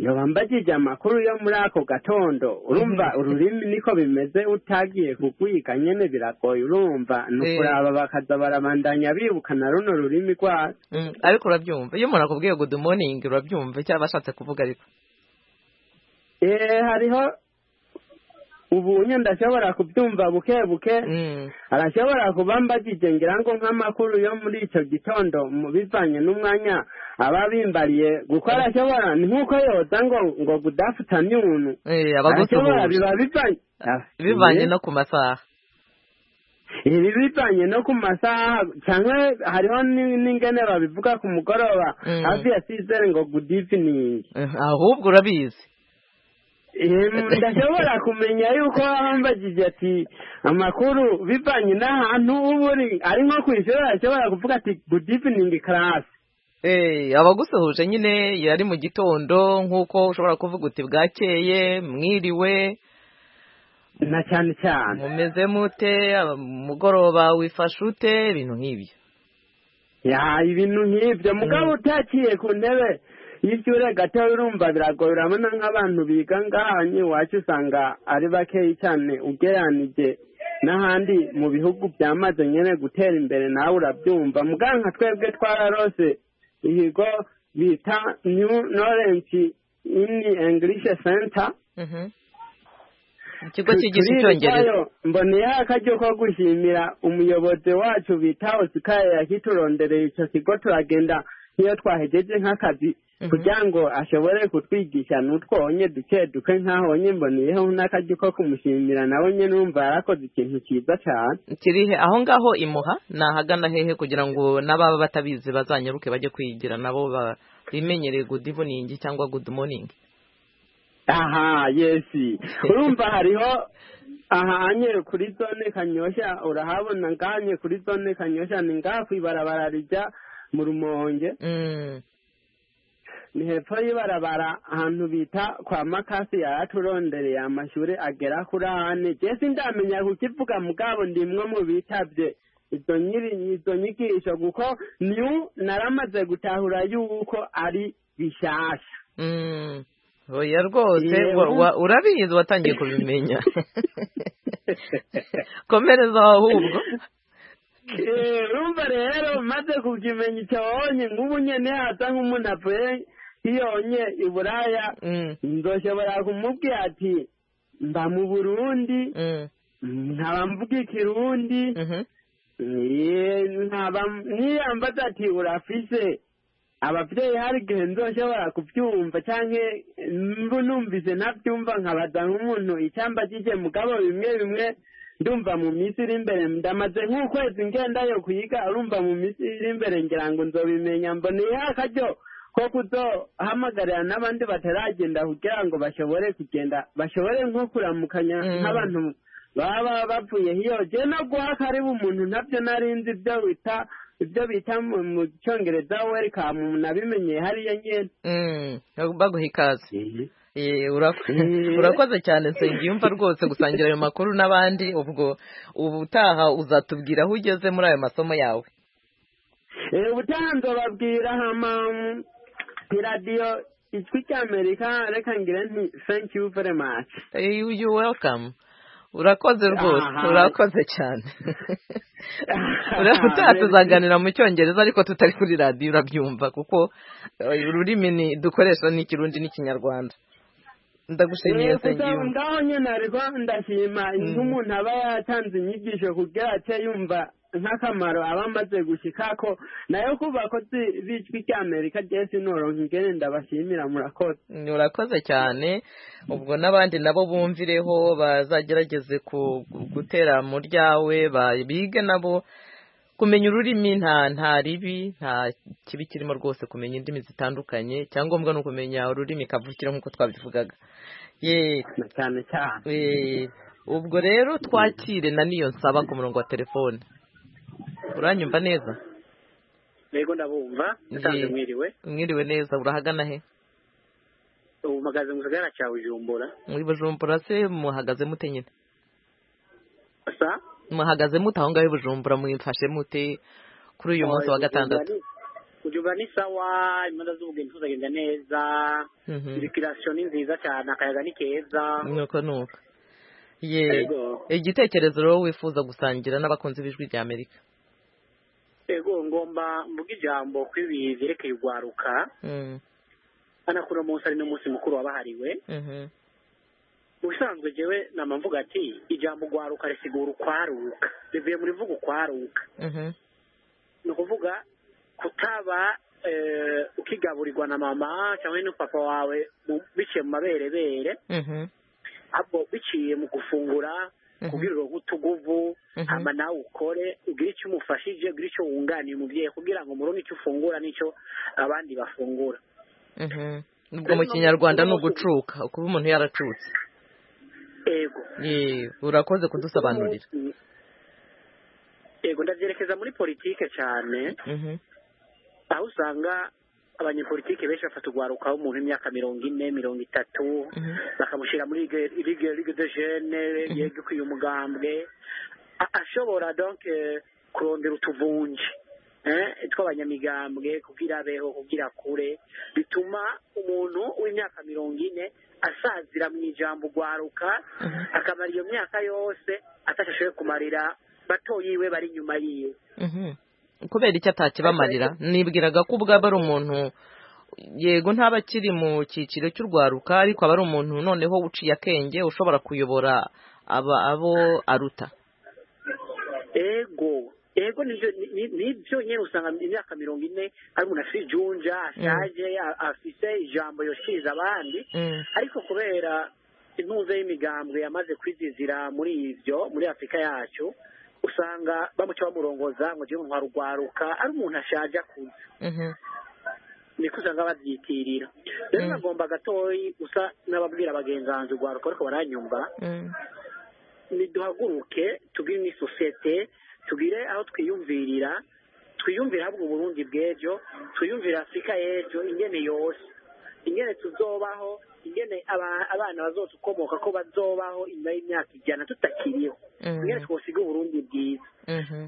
iyo bambagije amakuru yo muri ako gatondo urumva ururimi niko bimeze utagiye kugwiga nyine biragoye urumva ni ukuraba bakaza barabandanya bibukana runo rurimi rwacu ariko urabyumva iyo umuntu akubwiye good morning urabyumva icyo aba ashatse kuvuga ariko eee hariho ubu ndashobora kubyumva buke buke arashobora kuba mbagije ngira ngo nk'amakuru yo muri icyo gitondo mu bivanye n'umwanya aba bimbariye gukora ashobora ni nk'uko yoza ngo ngo gudafuta nyunu arashobora biba bivanye no ku masaha ibi bivanye no ku masaha cyangwa hariho n'ingene babivuga ku mugoroba hafi ya sizere ngo good evening ahubwo urabizi ndashobora kumenya yuko wambagije ati amakuru bivanye n'ahantu uba uri ari nko ku ishuri ashobora kuvuga ati good evening class abagusuhuje nyine iyo ari mu gitondo nk'uko ushobora kuvuga uti bwakeye mwiriwe na cyane cyane mumeze mute mugoroba wifashe ute ibintu nk'ibyo ibintu nk'ibyo mugabo utakiye ku ntebe iyo icyure gato urumva biragoye urabona nk'abantu biga ngahanye iwacu usanga ari bakeya cyane ugeranije n'ahandi mu bihugu byamaze nyine gutera imbere nawe urabyumva muganka twebwe twararose ibigo bita new knowledge in english center ikigo cyigisha icyongereza mboneyeho akaryo ko gushimira umuyobozi wacu bita osikaye yakiturondereye icyo kigo turagenda nk'iyo twahegeje nk'akazi kugira ngo ashobore kutwigisha n'utwonye duke duke nk'ahonye mboneyeho n'akaryo ko kumushimira nawe nyine wumva yarakoze ikintu cyiza cyane kirihe aho ngaho imuha ni ahagana hehe kugira ngo n'ababa batabizi bazanyaruke bajye kwigira nabo bimenyereye good evening cyangwa good morning aha yesi urumva hariho ahanye kuri zone kanyoshya urahabona nganye kuri zone kanyoshya ni ngaho ibarabara rijya mu rumonge ni hepfo y'ibarabara ahantu bita kwa makasi yaraturondereye amashuri agera kuri ahane jesi ndamenya kukivuga mugabo ndimwe mu bitabye izo nyigisho kuko niyo naramaze gutahura yuko ari bishyashya oya rwose urabizi watangiye kubimenya komereza ahubwo rumva rero maze kukimenya icyo wabonye nk'ubu nyine hasa nk'umuntu avuye yonye i buraya nzoshobora kumubwira ati mba mu burundi nkaba mvuga ikirundi niyambaza ati urafise ababyeyi hari igihe nzoshobora kubyumva cyangwa numvise ntabyumva nkabaza nk'umuntu icyamba kijye mugabo bimwe bimwe ndumva mu minsi iri imbere ndamaze nk'ukwezi ngendayo kuyiga urumva mu minsi iri imbere ngira ngo nzobimenya mboneyeho akaryo ko kuzohamagarira n'abandi bataragenda kugira ngo bashobore kugenda bashobore nko kuramukanya nk'abantu baba bavuye hiyo no guha karibu umuntu nabyo nari nzi ibyo bita ibyo bita mu cyongereza welikamu nabimenye hariya nyine baguha ikaze urakoze cyane nsengiyumva rwose gusangira ayo makuru n'abandi ubwo ubutaha uzatubwira aho ugeze muri ayo masomo yawe ubutanzo babwira hamamu iradiyo izwi cy'amerika reka ngire nti thank you very much you welcome urakoze rwose urakoze cyane utaha tuzaganira mu cyongereza ariko tutari kuri radiyo urabyumva kuko ururimi dukoresha ni ikirundi n'ikinyarwanda ndagushimiye sengiyo ngaho nyine ariko ndashima nk'umuntu aba yatanze inyigisho kugira ate yumva nk'akamaro aba amaze gushyika ko nayo kubakozi b'ijwi ry'amerika jesi noronka ingene ndabashimira murakoze urakoze cyane ubwo n'abandi nabo bumvireho bazagerageze gutera mu ryawe bige nabo kumenya ururimi nta nta ribi nta kibi kirimo rwose kumenya indimi zitandukanye icyangombwa ni ukumenya ururimi kavukire nk'uko twabivugaga cyane cyane ubwo rero twakire na niyo nsaba ku murongo wa telefone uranyumva neza yego ndabumva nasanze mwiriwe mwiriwe neza urahagana he ubu mpagaze mu kagana cya bujumbura muri bujumbura se muhagaze mute nyine sa muhagaze mute aho ngaho i bujumbura mwifashe mute kuri uyu munsi wa gatandatu bujumbura ni sawa imyenda z'ubugeni tuzagenda neza ibikirasiyo ni nziza cyane akayaga ni keza nuko nuko yego igitekerezo rero wifuza gusangira n'abakunzi b'ijwi rya amerika yego ngomba mvuga ijambo ku ibi byerekeye urwaruka hano kuri uno munsi ari n'umunsi mukuru wabahariwe mu bisanzwe njyewe nama mvuga ati ijambo urwaruka risigura ukwaruka rivuye muri vuga ukwaruka ni ukuvuga kutaba ukigaburirwa na mama cyangwa n'upapa wawe biciye mu maberebere ahubwo biciye mu gufungura kubwirwa gutuguvu hama nawe ukore ugire icyo umufashije ugire icyo wunganiye umubyeyi kugira ngo muronke icyo ufungura n'icyo abandi bafungura ubwo mu kinyarwanda ni ugucuka kuba umuntu yaracutse yego urakoze kudusobanurira yego ndabyerekeza muri politike cyane aho usanga abanyepolitike benshi bafata urwarukaho umuntu w'imyaka mirongo ine mirongo itatu bakamushyira muri rige de jene yego ukwiye umugambwe ashobora donke kurondera utuvunje tw'abanyamigambwe kugira abeho kugira kure bituma umuntu w'imyaka mirongo ine asazira mu ijambo urwaruka akamara iyo myaka yose atashashoye kumarira bato yiwe bari inyuma yiwe kubera icyo atakibamarira nibwiraga ko ubwaba ari umuntu yego ntaba akiri mu cyiciro cy'urwaruka ariko aba ari umuntu noneho uciye akenge ushobora kuyobora aba abo aruta ego ego nibyo nyine usanga imyaka mirongo ine ari umuntu afite ijunja ashaje afite ijambo yoshiriza abandi ariko kubera intuze y'imigambwe yamaze kwizizira muri ibyo muri afurika yacu usanga bamuca bamurongoza ngo ujye mu rwaruka ari umuntu ashaje akuze niko usanga babyitirira rero nagomba gatoyi gusa n'ababwira abagenzi urwaruka ariko baranyumva niduhaguruke tubwire ni sosiyete tubwire aho twiyumvirira twiyumvira ahubwo uburundi bw'ejo twiyumvira afurika y'ejo ingene yose ingene tuzobaho ingene abana bazotukomoka ko bazobaho inyuma y'imyaka ijana tutakiriho ingene twosiga uburundi bwiza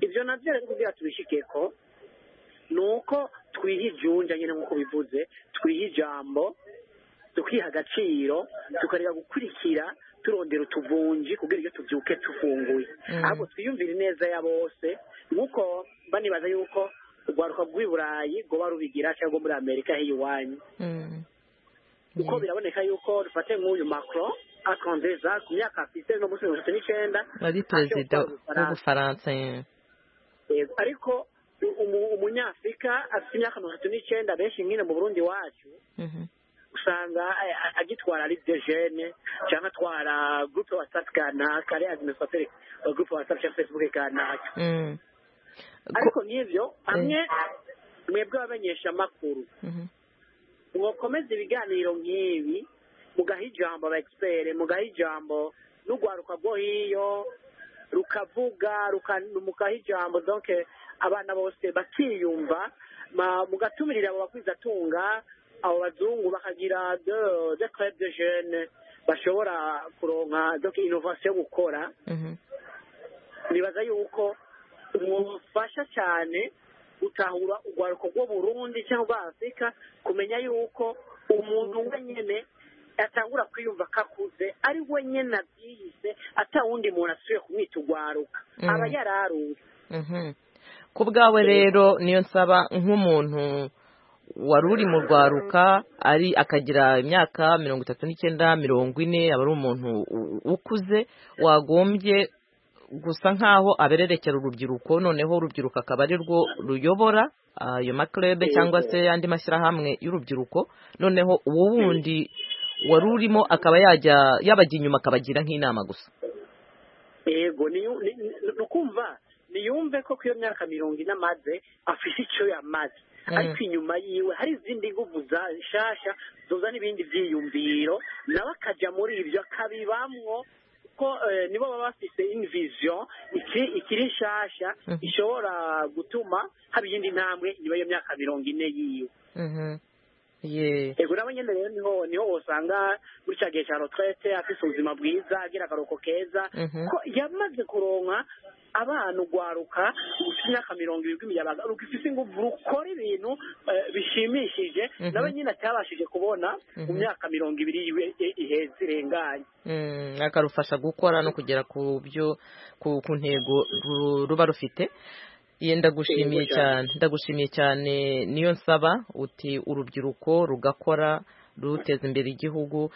ibyo nabyo rero kugira tubishikeko ni uko twiha ijunja nyine nk'uko bivuze twiha ijambo tukiha agaciro tukareka gukurikira turondera utuvunji kugira iyo tubyuke tufunguye ahubwo twiyumvire neza ya bose nk'uko banibaza yuko urwaruka rw'i burayi rwoba rubigira cyangwa muri amerika h'iwanyu kuko biraboneka yuko dufate nk'uyu makro akonzeza ku myaka afite no munsi mirongo itatu n'icyenda ari perezida w'ubufaransa ariko umunyafurika afite imyaka mirongo itatu n'icyenda benshi nyine mu burundi wacu usanga agitwara ari dejene cyangwa atwara gurupe watsapu kanaka ari adiminisitateri wa gurupe watsapu cyangwa fesibuke kanaka ariko nk'ibyo hamwe mwebwe abamenyeshamakuru mwakomeza ibiganiro nk'ibi mugaha ijambo abagisiperi mugaha ijambo n'urwaruka rwo hiyo rukavuga mukaha ijambo donke abana bose bakiyumva mugatumira abo bakwizatunga abo bazungu bakagira de club de jeune bashobora kuronka donc innovation yo gukora nibaza yuko umufasha cyane gutahura urwaruko rwo burundi cyangwa rwa afurika kumenya yuko umuntu wenyine atangura kwiyumva ko akuze ari wenyine abyiyise atawundi muntu asubiye kumwita urwaruka aba yararuye ku bwawe rero niyo nsaba nk'umuntu wari uri mu rwaruka ari akagira imyaka mirongo itatu n'icyenda mirongo ine aba ari umuntu ukuze wagombye gusa nk'aho abererekera urubyiruko noneho urubyiruko akaba ari rwo ruyobora ayo makerebe cyangwa se andi mashyirahamwe y'urubyiruko noneho uwo wundi wari urimo akaba yajya yabajya inyuma akabagira nk'inama gusa yego ni ukumva niyumve ko ku iyo myaka mirongo ine amaze afite icyo yamaze ariko inyuma yiwe hari izindi nguvu za nshyashya zuzana ibindi byiyumviro nawe akajya muri ibyo akabibamwo kuko nibo baba bafite inviziyo ikiri nshyashya ishobora gutuma haba iyindi ntambwe nyuma y'iyo myaka mirongo ine yiwe yego nabo nyine rero niho niho usanga muri cya gihe cya rotorete afite ubuzima bwiza agira akaruhuko keza ko yamaze kuronka abana urwaruka rufite imyaka mirongo irindwi imiyabaga rufite ingufu rukora ibintu bishimishije nabo nyine atabashije kubona mu myaka mirongo ibiri yiwe iheze irenganye akarufasha gukora no kugera ku byo ku ntego ruba rufite ye ndagushimiye cyane ndagushimiye cyane niyo nsaba uti urubyiruko rugakora ruteza imbere igihugu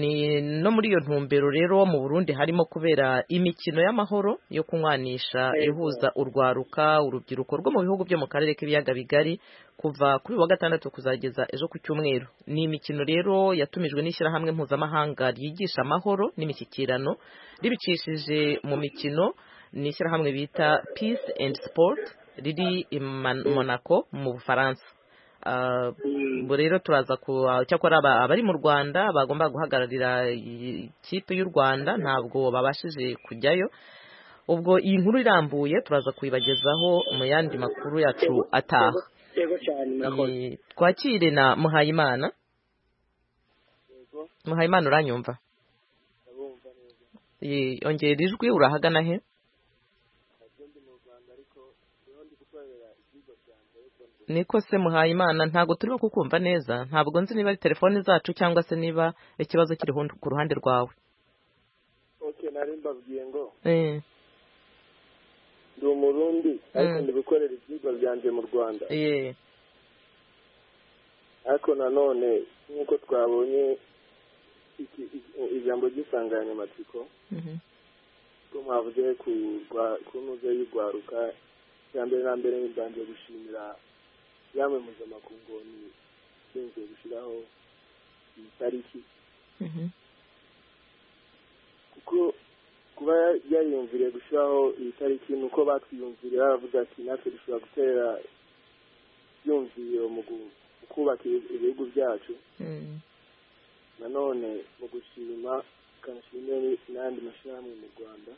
ni no muri iyo ntumbero rero mu burundi harimo kubera imikino y'amahoro yo kunywanisha ihuza urwaruka urubyiruko rwo mu bihugu byo mu karere k'ibiyaga bigari kuva kuri wa gatandatu kuzageza ejo ku cyumweru ni imikino rero yatumijwe n'ishyirahamwe mpuzamahanga ryigisha amahoro n'imishyikirano ribicishije mu mikino ni ishyirahamwe bita peace and sport riri i monaco mu bufaransa ubu rero turaza ku cyakora abari mu rwanda bagomba guhagararira ikipe y'u rwanda ntabwo babashije kujyayo ubwo iyi nkuru irambuye turaza kuyibagezaho mu yandi makuru yacu ataha twakire na muhayimana muhayimana uranyumva yongera ijwi urahagana he niko se muhayimana ntabwo turimo kukumva neza ntabwo nzi niba ari telefone zacu cyangwa se niba ikibazo kiri ku ruhande rwawe oke nari mbabwiye ngo ndi umurundi ariko ndi gukorera ibyigwa byanjye mu rwanda ariko nanone nk'uko twabonye ijambo ry'isanganyamatsiko ko mwavuze ku ntuze y'urwaruka icya mbere na mbere ngiye gushimira yamwe mpuzamakungu ni ishinzwe gushyiraho iyi tariki kuko kuba yariyumviriye gushyiraho iyi tariki ni uko batwiyumviriye baravuga ati natwe dushobora gutera ibyumviro mu kubaka ibihugu byacu nanone mu gushima kanashimwe n'andi mashyirahamwe mu rwanda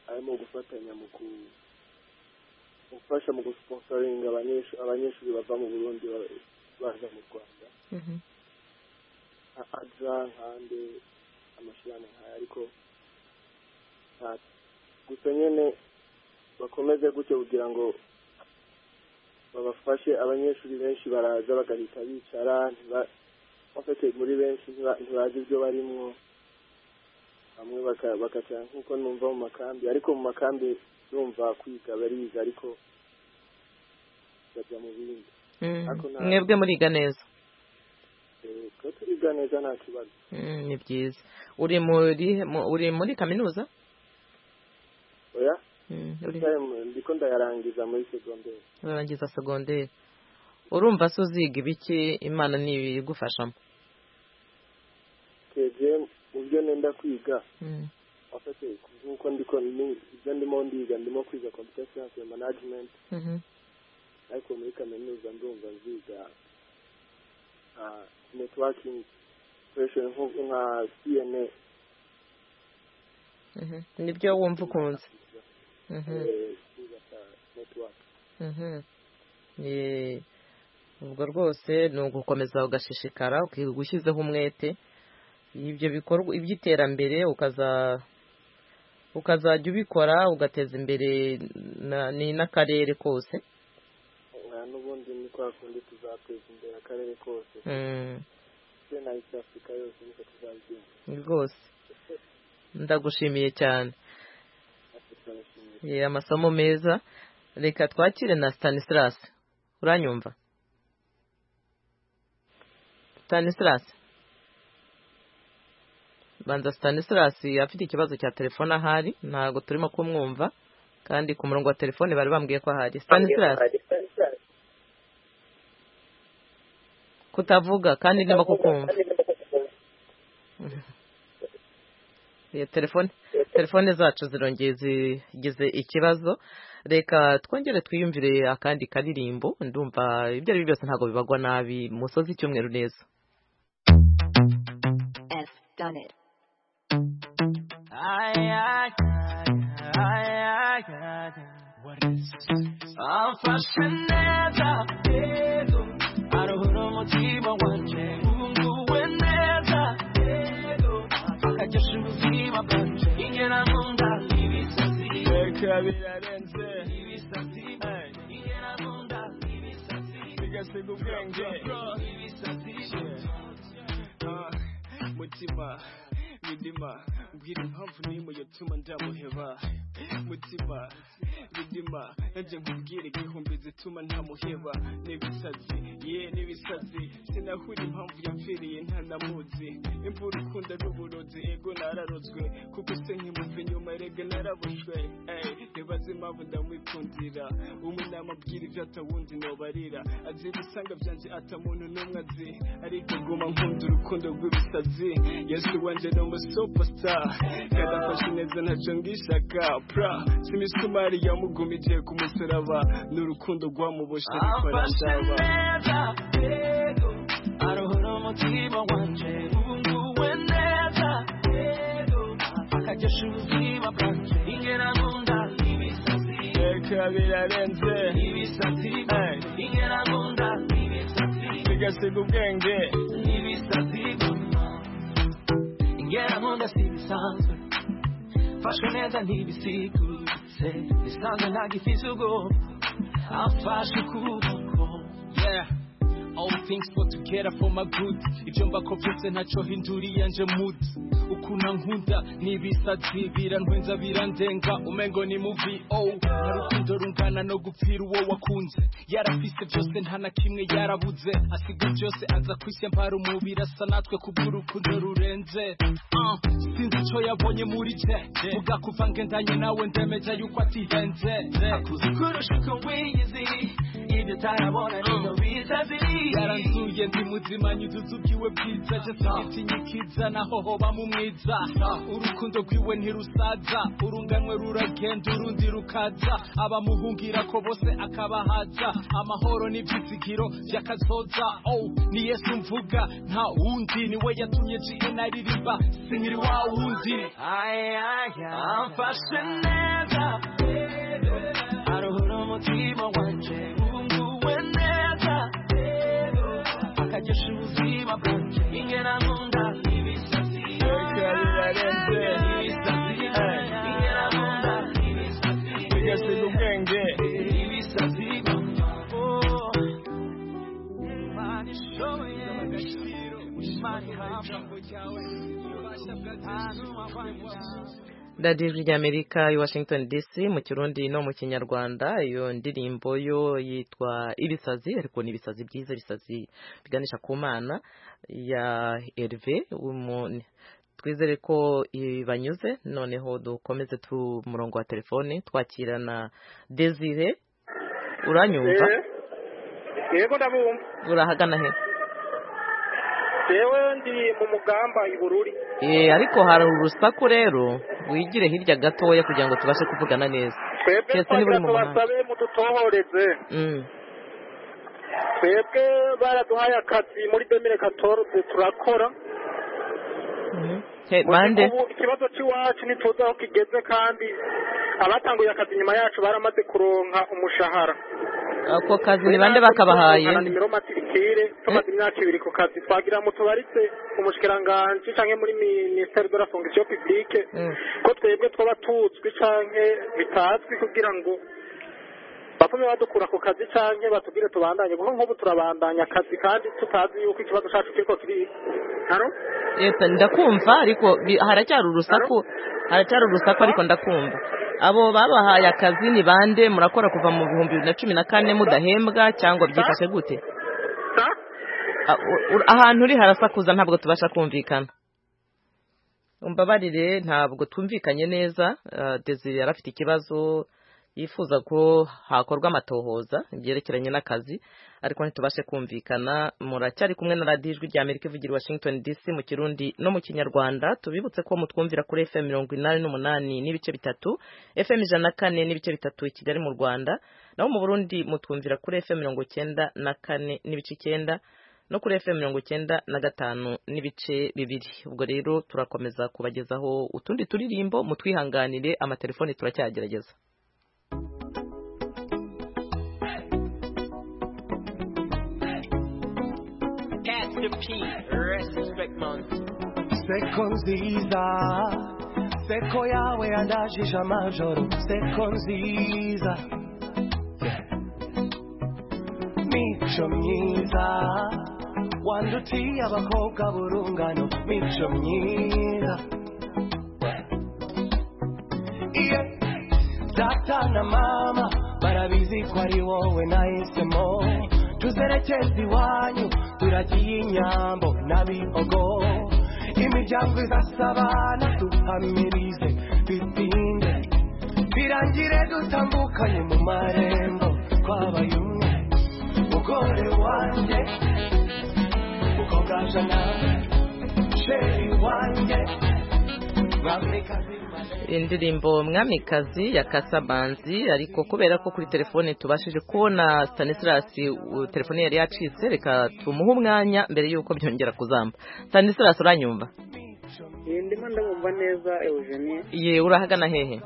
arimo gufatanya mu kuza gufasha mu gusponsoringa abanyeshuri bava mu burundi baza mu rwanda nka adra nkande amashyirahamwe nkaya ariko gusa nyine bakomeze gutyo kugira ngo babafashe abanyeshuri benshi baraza bagahita bicara bafite muri benshi ntibazi ibyo barimwo bamwe bakaca nk'uko numva mu makambi ariko mu makambi numva kwiga bariga ariko bajya mu bindi mwebwe muriga neza twe turiga neza nta kibazo ni byiza uri muri uri muri kaminuza oya ndiko ndayarangiza muri segonderi urarangiza segonderi urumva se uziga ibiki imana ntibigufashamo twebwe mu byo nenda kwiga afite nk'uko ndiko ibyo ndimo ndiga ndimo kwiga computer science ya management ariko muri kaminuza ndumva nziga networking operation nka cna nibyo wumva ukunze ubwo rwose ni ugukomeza ugashishikara ushyizeho umwete ibyo bikorwa iby'iterambere ukaza ukazajya ubikora ugateza imbere ni n'akarere kose n'ubundi ni kwa kundi tuzateza imbere akarere kose na east africa yose niko tuzabigenza rwose ndagushimiye cyane amasomo meza reka twakire na Stanislas uranyumva Stanislas banza Stanislas afite ikibazo cya telefone ahari ntabwo turimo kumwumva kandi ku murongo wa telefone bari bambwiye ko ahari Stanislas kutavuga kandi niba kukumva iyo telefone telefone zacu zirongeye zigize ikibazo reka twongere twiyumvire akandi karirimbo ndumva ibyo ari byo byose ntabwo bibagwa nabi musozi icyumweru neza amfashe neza rero aruhura umutima wanjye wunguwe neza rero akagesha ubuzima bwanjye ingera mu nda ibisazi reka birarenze ibisazi ingera mu nda ibisazi bigasiga ubwenge ibisazi mutima bidima mbwira impamvu n'imwe yatuma ndamuheba mutima bidima nanjye nkubwire igihumbi zituma ntamuheba n'ibisazi ye n'ibisazi sinahura impamvu yamfiriye ntanamuzi imvura ukunda ari uburozi ego nararozwe kuko se nkimuva inyuma erega narabushwe ntibaze impamvu ndamwikundira umwe namubwira ibyo atawundi nobarira azi ibisanga byanjye atamuntu n'umwe azi ariko guma nkunda urukundo rw'ibisazi yesu wanje no superstar kadafashe neza ntacyo ngishaka pra simisumari yamugumikiye ku musaraba n'urukundo rwamuboshe rukora aruhura umutima wanje wunguwe neza akagesha ubuzima bwanje ingera mu nda ibisazi reka birarenze ibisazi ingera mu nda ibisazi bigasiga ubwenge ibisazi ingera mu nda si ibisanzwe mfashe neza ntibisikutse bisanzwe nta gifite ubwoba afashe ukuboko yeah All things for together for my good Icyo mbako byose ntacyo hinduriye nje mood Ukuna nkunda n'ibisazi birantwenza birandenga umengo ni movie oh Urukundo rungana no gupfira uwo wakunze Yarafise byose nta na kimwe yarabuze Asiga byose aza kwise mpara umubiri asa natwe kubw'urukundo rurenze uh, Sinzi icyo yabonye muri je Vuga kuva ngendanye nawe ndemeje yuko atihenze Akuzi kurusha uko wiyizi Ibyo utarabona nino bizazi yaranzuye ndi muzima nyuzuza ubwiwe bwiza je sinitinyikidza naho hoba mu mwiza urukundo rwiwe ntirusaza urunganwe ruragenda urundi rukaza abamuhungira ko bose akabahaza amahoro n'ibyizigiro by'akazoza oh ni yesu mvuga nta wundi niwe yatumye jina ririmba sinyiri wa wundi amfashe neza aruhura umutima wanje wunguwe neza akagesha ubuzima bwanjye ingera mu nda ibisazi birarenze ibisazi ingera mu nda ibisazi bigasiga ubwenge ibisazi Imana ishoboye agaciro Imana ihaye ijambo ryawe ububasha bwacu abantu radiyo ijwi ry'amerika i washington dc mu kirundi no mu kinyarwanda iyo ndirimbo yo yitwa ibisazi ariko ni ibisazi byiza ibisazi biganisha ku mana ya erive twizere ko banyuze noneho dukomeze tu murongo wa telefone twakirana desire uranyumva yego ndabumva urahagana he yewe ndi mu mugamba i bururi ariko hari urusaku rero wigire hirya gatoya kugira ngo tubashe kuvugana neza twebwe tubasabe mudutohoreze twebwe baraduhaye akazi muri domine katorze turakora ikibazo cy'iwacu ntituzi aho kigeze kandi abatanguye akazi nyuma yacu baramaze kuronka umushahara ako kazi ni bande bakabahaye nimero matirikire tumaze imyaka ibiri ku kazi twagira mu tubaritse umushikiranganji canke muri ministeri de la fonction publique ko twebwe twaba tuzwi canke bitazwi kugira ngo bapfume badukura ku kazi canke batubwire tubandanye kuko nk'ubu turabandanya akazi kandi tutazi yuko ikibazo cacu kiriko kiri haro yego ndakumva ariko haracyari urusaku haracyari urusaku ariko ndakumva abo babahaye akazi ni bande murakora kuva mu bihumbi bibiri na cumi na kane mudahembwa cyangwa byifashe gute ahantu uri harasakuza ntabwo tubasha kumvikana umbabarire ntabwo twumvikanye neza desire yari afite ikibazo yifuza ko hakorwa amatohoza byerekeranye n'akazi ariko ntitubashe kumvikana muracyari kumwe na radiyo ijwi rya amerika ivugira washington dc mu kirundi no mu kinyarwanda tubibutse ko mutwumvira kuri fm mirongo inani n'umunani n'ibice bitatu fm ijana na kane n'ibice bitatu i kigali mu rwanda naho mu burundi mutwumvira kuri fm mirongo icyenda na kane n'ibice icyenda no kuri fm mirongo icyenda na gatanu n'ibice bibiri ubwo rero turakomeza kubagezaho utundi turirimbo mutwihanganire amatelefoni turacyagerageza Seko nziza Seko yawe yandajije amajoro Seko nziza Mico myiza Wandutiye abakobwa burungano Mico myiza yeah. Data na mama barabizi ko ari wowe nahisemo tuzerekeza iwanyu turagiye inyambo n'abihogo imiryango izasabana duhamirize bitinde birangire dutambukanye mu marembo twabaye umwe mugore wanjye mukobwaje nawe sheri wanjye mwamikazi indirimbo mwamikazi ya kasabanzi ariko kubera ko kuri telefone tubashije kubona stanislas telefone yari yacitse reka tumuhe umwanya mbere y'uko byongera kuzamba stanislas uranyumva ndimo ndabumva neza eugenie ye urahagana hehe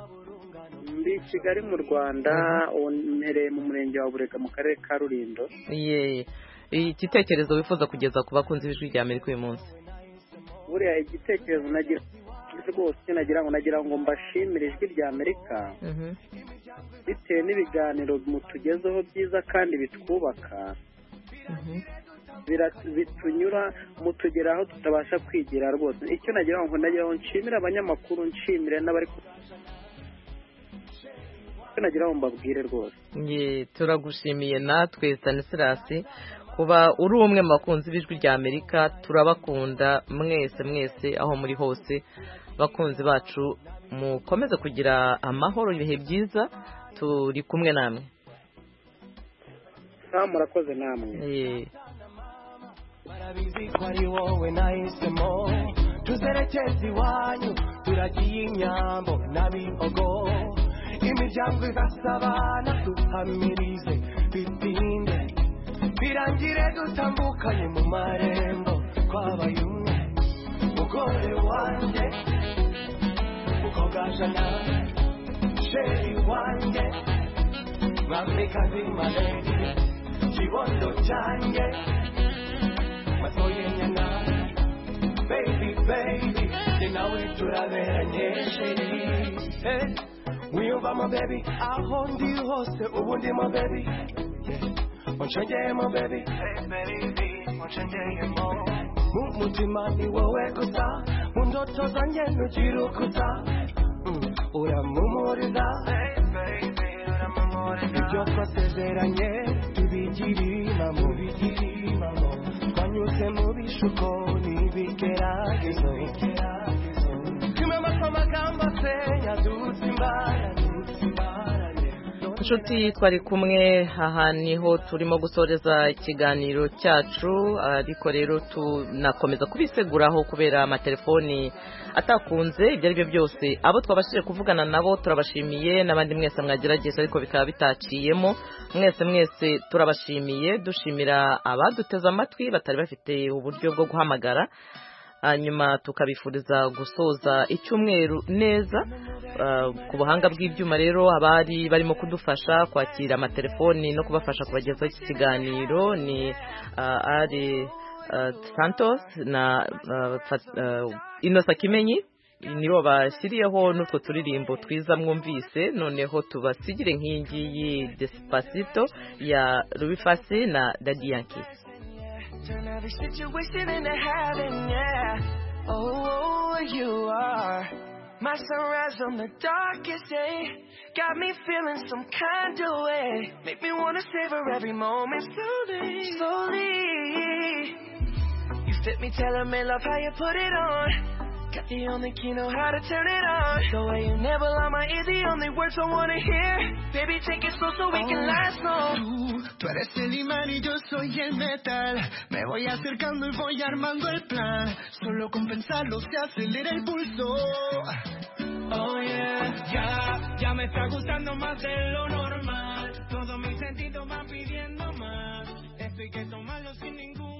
ndi kigali mu rwanda ubu mpereye mu murenge wa burega mu karere ka rulindo ye igitekerezo wifuza kugeza ku bakunzi b'ijwi rya amerika uyu munsi buriya igitekerezo nagira rwose nagira ngo nagira ngo mbashimire ijwi rya amerika bitewe n'ibiganiro mutugezeho byiza kandi bitwubaka bitunyura mutugera aho tutabasha kwigira rwose icyo nagira ngo nagira ngo nshimire abanyamakuru nshimire n'abari nagira ngo mbabwire rwose turagushimiye natwe stanisirasi kuba uri umwe mu bakunzi b'ijwi rya amerika turabakunda mwese mwese aho muri hose bakunzi bacu mukomeze kugira amahoro ibihe byiza turi kumwe namwe murakoze namwe barabizi ko ari wowe nahisemo tuzerekeza iwanyu turagiye inyambo n'abihogo imiryango igasabana duhamirize bitinde birangire dutambukanye mu marembo twabaye umwe mugore wanjye mukobwaje nawe sheri wanjye mwamikazi malenge kibondo cyanjye masoyenya nawe baby baby jye nawe turaberanye sheri hey. wiyumvamo baby aho ndi hose ubu ndimo baby unshengeyemo baby mu mutima ni wowe gusa mu ndoto zanjye ntugira ukuta uramumuriza ibyo twasezeranye tubigirima mu bigirimamo twanyuze mu bishuko n'ibigeragezo kimwe amasomagambo asenya duzi imbarane inshuti twari kumwe aha niho turimo gusoreza ikiganiro cyacu ariko rero tunakomeza kubiseguraho kubera amatelefoni atakunze ibyo ari byo byose abo twabashije kuvugana nabo turabashimiye n'abandi mwese mwagerageje ariko bikaba bitaciyemo mwese mwese turabashimiye dushimira abaduteze amatwi batari bafite uburyo bwo guhamagara hanyuma tukabifuriza gusoza icyumweru neza ku buhanga bw'ibyuma rero abari barimo kudufasha kwakira amatelefoni no kubafasha kubagezaho iki kiganiro ni ari santos na inosa kimenyi nibo bashyiriyeho n'utwo turirimbo twiza mwumvise noneho tubasigire nk'ingi yi desipasito ya rubifasi na dadiyanki Turn every situation into heaven, yeah. Oh, oh, you are my sunrise on the darkest day. Got me feeling some kind of way. Make me wanna savor every moment slowly, slowly. You fit me, tell me love how you put it on. Got the only key know how to turn it on. The way you never lie, my ear, the only words I wanna hear. Baby, take it slow so we oh, can last long. Tú eres el imán y yo soy el metal. Me voy acercando y voy armando el plan. Solo con pensarlo se acelera el pulso. Oh yeah, ya, ya me está gustando más de lo normal. Todo mi sentido va pidiendo más. Esto hay que tomarlo sin ningún.